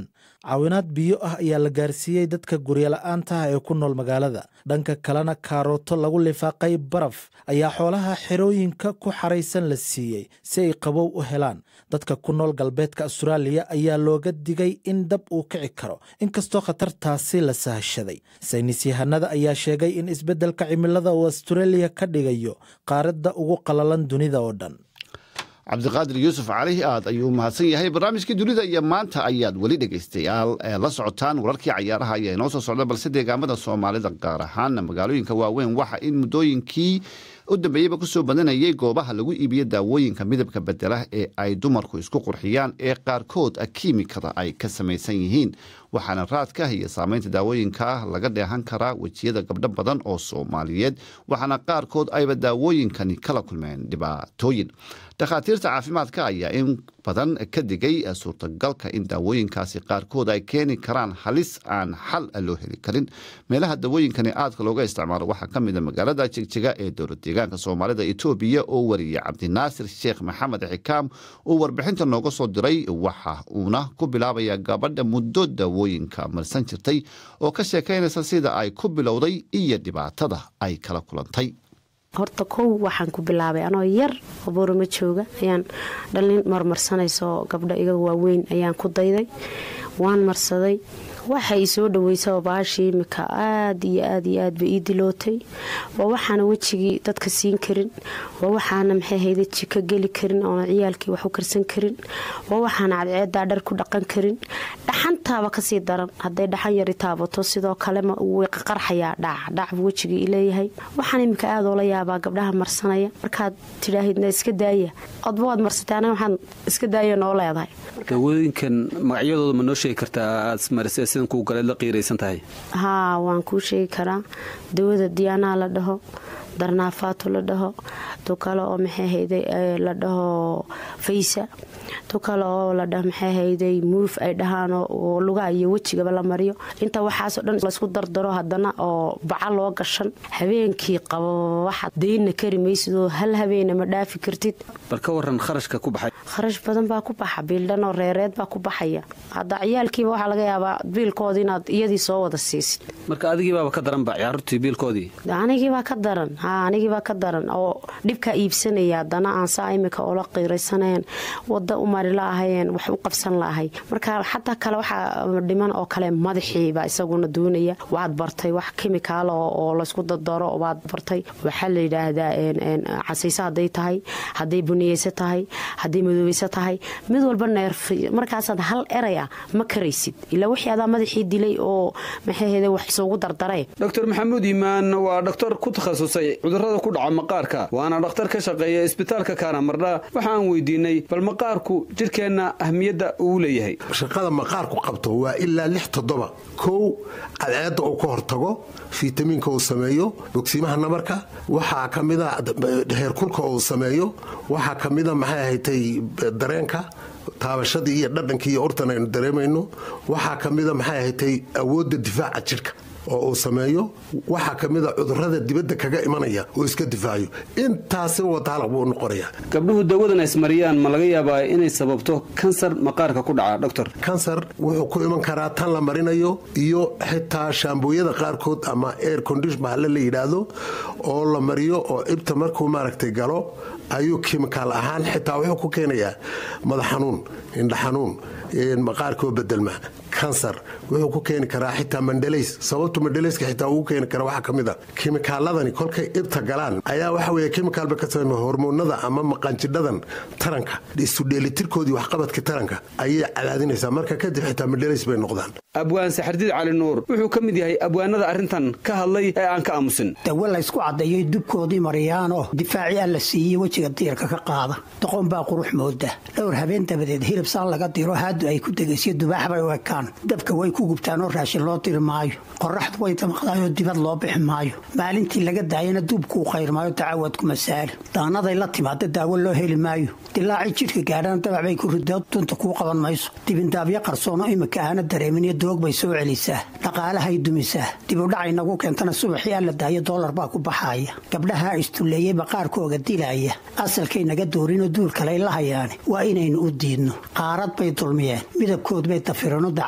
caawinaad biyo ah ayaa la gaarsiiyey dadka guryola'aantaah ee ku nool magaalada dhanka kalena kaarooto lagu lifaaqay baraf ayaa xoolaha xerooyinka ku xaraysan la siiyey si ay qabow u helaan dadka ku nool galbeedka astaraaliya ayaa looga digay in dab uu kici karo inkastoo khatartaasi la sahashaday saynis yahanada ayaa sheegay in isbeddelka cimilada uu astaraeliya ka dhigayo qaaradda ugu qalalan dunida oo dhan cabdiqaadir yuusuf cali aad ayuu mahadsan yahay barnaamijkii dunida iyo maanta ayaad weli dhegaystayaal la socotaan wararkii cayaaraha ayaa inoo soo socda balse deegaamada soomaalida gaar ahaan magaalooyinka waaweyn waxa in muddooyinkii u dambeeyeyba kusoo badanayay goobaha lagu iibiyo daawooyinka midabka bedela ee ay dumarku isku qurxiyaan ee qaarkood kiimikada ay ka samaysan yihiin waxaana raadka iyo saameynta daawooyinka laga dheehan karaa wejiyada gabdho badan oo soomaaliyeed waxaana qaarkood ayba daawooyinkani kala kulmeen dhibaatooyin dhakhaatiirta caafimaadka ayaa in badan ka digay suurtagalka in daawooyinkaasi qaarkood ay keeni karaan halis aan xal loo heli karin meelaha daawooyinkani aadka looga isticmaalo waxaa ka mid a magaalada jegjiga ee dowlad deegaanka soomaalida etoobiya oo wariyay cabdinaasir sheekh maxamed xikaam uu warbixinta nooga soo diray waxa uuna ku bilaabaya gabadha muddo daawooyinka marsan jirtay oo ka sheekaynaysa sida ay ku bilowday iyo dhibaatada ay kala kulantay horta kow waxaan ku bilaabay anoo yar oo boorama jooga ayaan dhalin marmarsanayso gabdho iga waaweyn ayaan ku dayday waan marsaday waxa i soo dhaweysaba baashii imika aad iyo aad iyo aadba ii dilootay waa waxaana wejigii dadka siin karin waa waxaana maxay hayda jika geli karin oona ciyaalkii wax u karsan karin waa waxaana cadceedaa dhar ku dhaqan karin dhaxantaaba kasii daran hadday dhaxan yari taabato sidoo kale way qarxayaa dhac dhacbu wejigii ileeyahay waxaan imika aad oola yaabaa gabdhaha marsanaya markaad tidhaahidna iska daaya odba waad marsatay anaga waxaan iska daaya noo leedahay daawooyinkan magacyadooda ma noo sheegi kartaa aad marisee sidan kuu galeed la qiiraysan tahay haa waan kuu sheegi karaa dawada diyaanaa la dhaho darnaafaato la dhaho tu kale oo maxay hayday la dhaho faysa tu kale oo la dhaho maxay hayday muuf ay dhahaan oo lugaha iyo wejigaba la mariyo inta waxaasoo dhan laysku dardaro haddana oo baca loo gashan habeenkii qabo waxaad daynna kari maysidoo hal habeena ma dhaafi kartid bal ka waran kharashka ku baxay kharash badan baa ku baxa biildhan oo reereed baa ku baxaya hadda ciyaalkiiba waxaa laga yaabaa biilkoodii inaad iyadii soo wada siisid marka adigiibaaba ka daranba caruurtii biilkoodii anigiibaa ka daran haa anigiibaa ka daran oo dhibkaa iibsanaya haddana aan saa imika oola qiiraysanayn wada u mari laahayeen wax u qabsan laahay marka xataa kale waxaa dhiman oo kale madaxiibaa isaguna doonaya waad bartay wax kimikaal oo laysku dadaro waad bartay waxaa la yidhaahdaa casayso hadday tahay hadday buniyeyso tahay hadday madoobeyso tahay mid walba neerf markaasaad hal eraya ma karaysid ilaa wixii adaa madaxii dilay oo maxay wax isugu dardare doctor maxamuud iimaan waa dhaktar ku takhasusay cudurrada ku dhaca maqaarka waana dhakhtar ka shaqeeya isbitaalka kaanamardha waxaan weydiinay bal maqaarku jidhkeenna ahmiyadda uu leeyahay shaqada maqaarku qabto waa ilaa lix toddoba kow cadceedda uu ka hortago fitamiinka uu sameeyo bogsiimaha namarka waxaa ka mida heerkulka uu sameeyo waxaa ka mida maxay ahatay dareenka taabashadii iyo dhadhankii iyo urtan aynu dareemayno waxaa ka mida maxay ahatay awoodda difaaca jidhka oo uu sameeyo waxaa ka mida cudurrada dibadda kaga imanaya oo iska difaacayo intaasi wataala buu noqonaya gabdhuhu dawadan ismariyaan ma laga yaabaa inay sababto kansar maqaarka ku dhaca doctor kansar wuxuu ku iman karaa tan la marinayo iyo xitaa shaambooyada qaarkood ama air condition bahalle la yidhaahdo oo la mariyo oo ibta markuu maaragtay galo ayuu kimikaal ahaan xitaa wuxuu ku keenayaa madax xanuun indha xanuun maqaarkoo bedelma kansar wuxuu ku keeni karaa xitaa mandhalays sababtu mandhalayska xitaa ugu keeni kara waxaa ka mid a kimikaaladani kolkay ibta galaan ayaa waxa weeye kimikaalba ka sameyma hormoonada ama maqaanjidhadan taranka isudheelitirkoodii waxqabadka taranka ayay cadaadinaysaa marka kadib xitaa mandhalays bay noqdaan abwaan saxardiid cali nuur wuxuu ka mid yahay abwaanada arrintan ka hadlay ee aan ka aamusin dawo laysku caddeeyay dubkoodii mariyaanoo difaacii alla siiyey wejiga diirka ka qaada doqon baa qurux mooda dhowr habeen dabadeed hilib saan laga diro haadu ay ku degaysiyo dubaax bay u ekaan dabka way ku gubtaanoo raashin loo diri maayo qoraxdu way damaqdaayoo dibad loo bixi maayo maalintii laga daayana duubkuu qayrmaayo dacawad kuma saali daanaday la timaada daawo loo heli maayo dilaacii jidhka gaadhana dabac bay ku ridoo dunta kuu qaban mayso dibindaabyo qarsoono imika aana dareemin doog bay soo celisaa dhaqaalahay dumisaa dibudhacay nagu keentana subaxii alla daayo doolar baa ku baxaaya gabdhaha istulleeyey baqaarkooga dilaya asalkay naga doorinoo duul kaley la hayaane waa inaynu u diidno qaarad bay dulmiyeen midabkood bay dafirano daca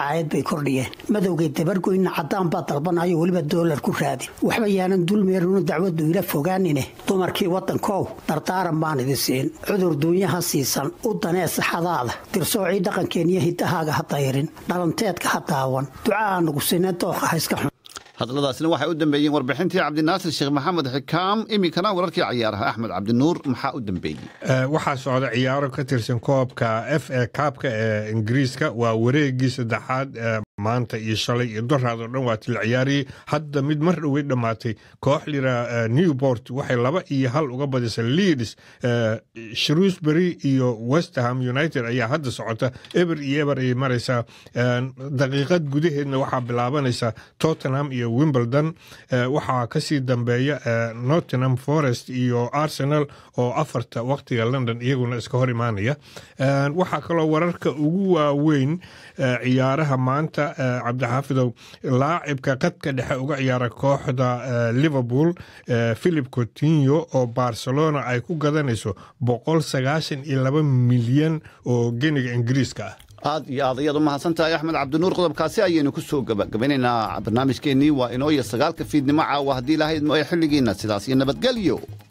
dacaayad bay kordhiyeen madowgay dabargoyna caddaan baa dalbanayo weliba doolar ku raadin waxba yaanan dulmeerinu dacwaddu ila fogaanine dumarkii waddankow dardaaran baan idin siin cudur duunyaha siisan u danee saxadaada dirsoocii dhaqankeeniyo hiddahaaga ha dayrin dhalanteedka ha daawan ducaa nugu sine dooqa ha iska xun hadalladaasina waxay u dambeeyeen warbixintii cabdinaasir sheekh maxamed xikaam iminkana wararkii cayaaraha axmed cabdinuur maxaa u dambeeyey waxaa socda ciyaaro ka tirsan koobka f a kaabka ee ingiriiska waa wareegii saddexaad maanta iyo shalay iyo doraad oo dhan waa til ciyaariyey hadda mid mar dhowey dhammaatay koox lira newport waxay laba iyo hal uga badisay leeds shrewsbury iyo westerham united ayaa hadda socota eber iyo eber ayay maraysaa daqiiqad gudaheedna waxaa bilaabanaysa tottenham iyo wimbledon waxaa kasii dambeeya nottingham forest iyo arsenal oo afarta waqtiga london iyaguna iska hor imaanaya waxaa kaloo wararka ugu waaweyn ciyaaraha maanta cabdixaafidow laacibka qadka dhexe uga ciyaara kooxda liverpool philip cotinyo oo barcelona ay ku gadanayso boqol sagaashan iyo laba milyan oo geniga ingiriiska ah aad iyo aad ayaad u mahadsantahay axmed cabdinuur qodobkaasi ayaynu ku soo gabagabanaynaa barnaamijkeennii waa inoo iyo sagaalka fiidnimo caawa haddii lahayd xilligiina sidaas iyo nabadgelyo